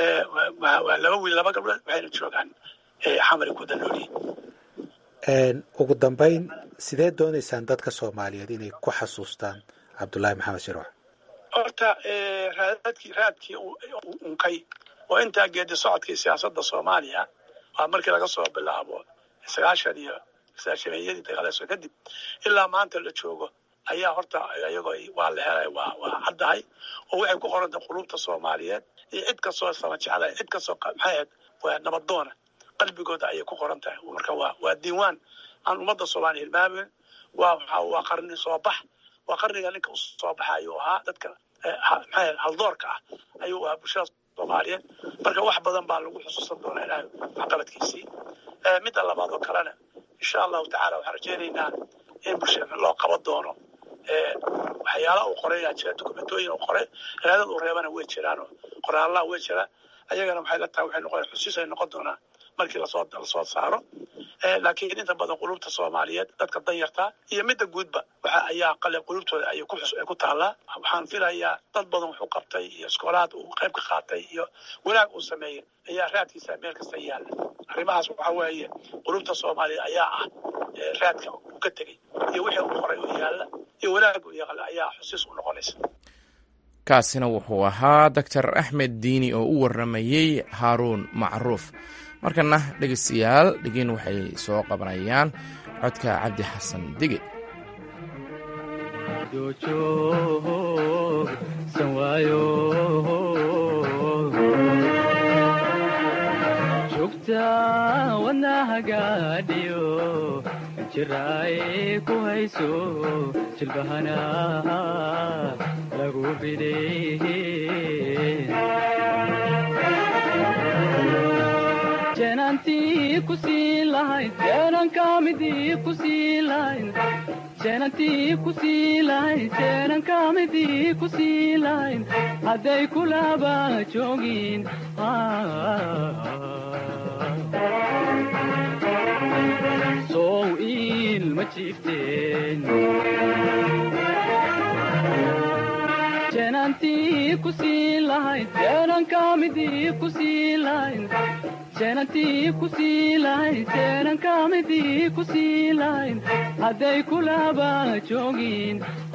waa laba wiil laba gabdhood waxayna joogaan xamari ku danoolyihin ugu dambayn sidee doonaysaan dadka soomaaliyeed inay ku xasuustaan cabdullaahi maxamed shirwax horta raadadkii raadkii unkay oo intaa geedi socodkii siyaasadda soomaaliya waa markii laga soo bilaabo sagaashan iyo sagaashameeyadii dagaaleeso kadib ilaa maanta la joogo ayaa horta iyagoo waa la helay waa waa caddahay oo waxay ku qorantahay qulubta soomaaliyeed iyo cid kastoo sama jeclay cid kastoo maxay ahayd waa nabadoona qalbigooda ayay ku qoran tahay marka waa waa diiwaan aan ummadda soomaaliya hilmaamin waa waa waa qarni soo bax waa qarniga ninka u soo baxa ayuu ahaa dadka maxay haldoorka ah ayuu ahaa bulshada soomaaliyeed marka wax badan baa lagu xusuusan doonaa ilaahay waxqabadkiisii midda labaad oo kalena insha allahu tacala waxaan rajaynaynaa in bulshada loo qaban doono waxyaala uu qoray yaa jira dokumentooyin uu qoray raadad uu reebana way jiraan oo qoraallaha way jiraan ayagana waxay la tahay waxay noqon xusiis ay noqon doonaa markii lasoo lasoo saaro laakiin inta badan qulubta soomaaliyeed dadka danyarta iyo midda guudba waxa ayaa qale qulubtooda ayay ku xus ay ku taallaa waxaan filayaa dad badan wuxuu qabtay iyo iskoolaad uu qayb ka qaatay iyo wanaag uu sameeyey ayaa raadkiisa meel kasta yaalla arrimahaas waxa weeye qulubta soomaaliyeed ayaa ah raadka uu ka tegey iyo wixii uu qoray oo yaalla iyo wanaag uu yaqla ayaa xusiis u noqonaysa kaasina wuxuu ahaa doctor axmed diini oo u warramayey haaruun macruuf markana dhegeystayaal dhegin waxay soo qabanayaan codka cabdi xasan dige jugta wadnahagaadhiyo jiraay ku hayso jilbahana lagu bidey jeenantii ku sii lahayd jeenankamidii ku sii lahayd jeenantii ku sii lahayd jeenankamidii ku sii lahayd hadday kulaba joogin sow ilma jiifteen jeenantii ku sii lahayd jeenankamidii ku sii lahayd jeenantii ku sii lahayd jeenankamidii ku sii lahayd hadday kulaba joogin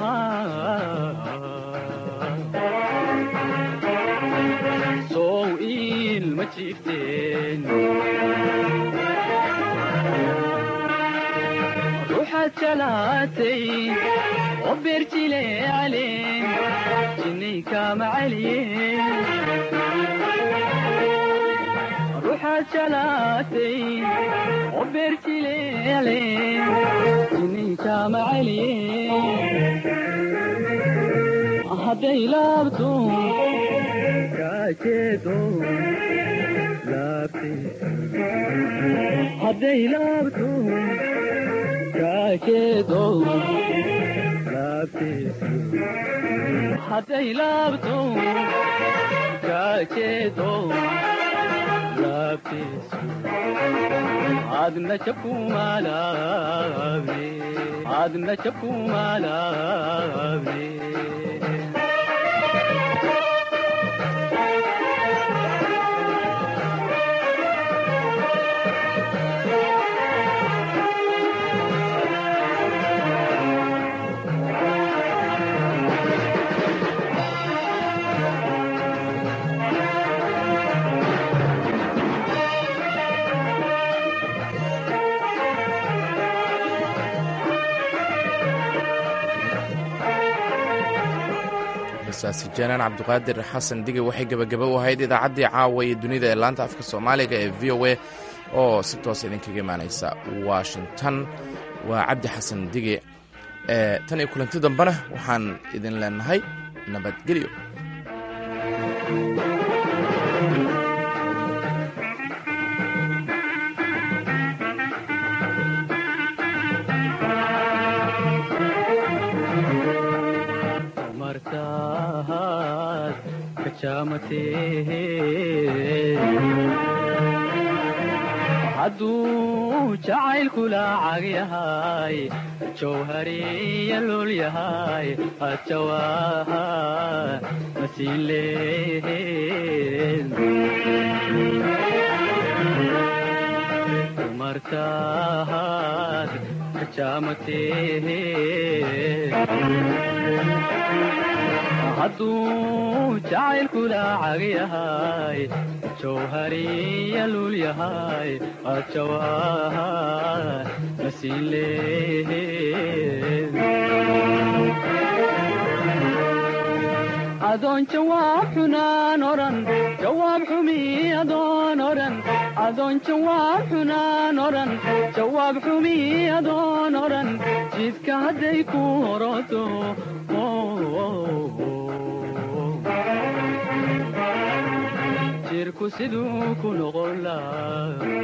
sow ilma jiifteen ruuxaad jalaatay oo beerjileecale jinnay kaama celiye ruuxaad jalaatay oo beerjileecale jinnay kaama celiye hadday laabto kaajeedo laabtiisa hadday laabto kaajeedo laabtiisa hadday laabto kaajeedo laabtiisa adna jabkumaalaabne adna jabkumaalaabne heestaasi janaan cabdiqaadir xasan dige waxay gebagaba u ahayd idaacaddii caawa iyo dunida ee laanta afka soomaaliga ee v o a oo si toosa idinkaga imaanaysa washington waa cabdi xasan dige tan iyo kulanti dambena waxaan idin leenahay nabadgelyo hadduu jacaylkula cag yahay jawhariya lul yahay adjawaaha masiin leen martaad kajaamatee hadduu jacaylkula cag yahay jawhariya lulyahay ajawaa masiileed adoon jawaab xunaan oran jawaab xumi adoon oran adoon jawaab xunaan oran jawaab xumi adoon oran jidka hadday ku horoto jirku siduu ku noqon laa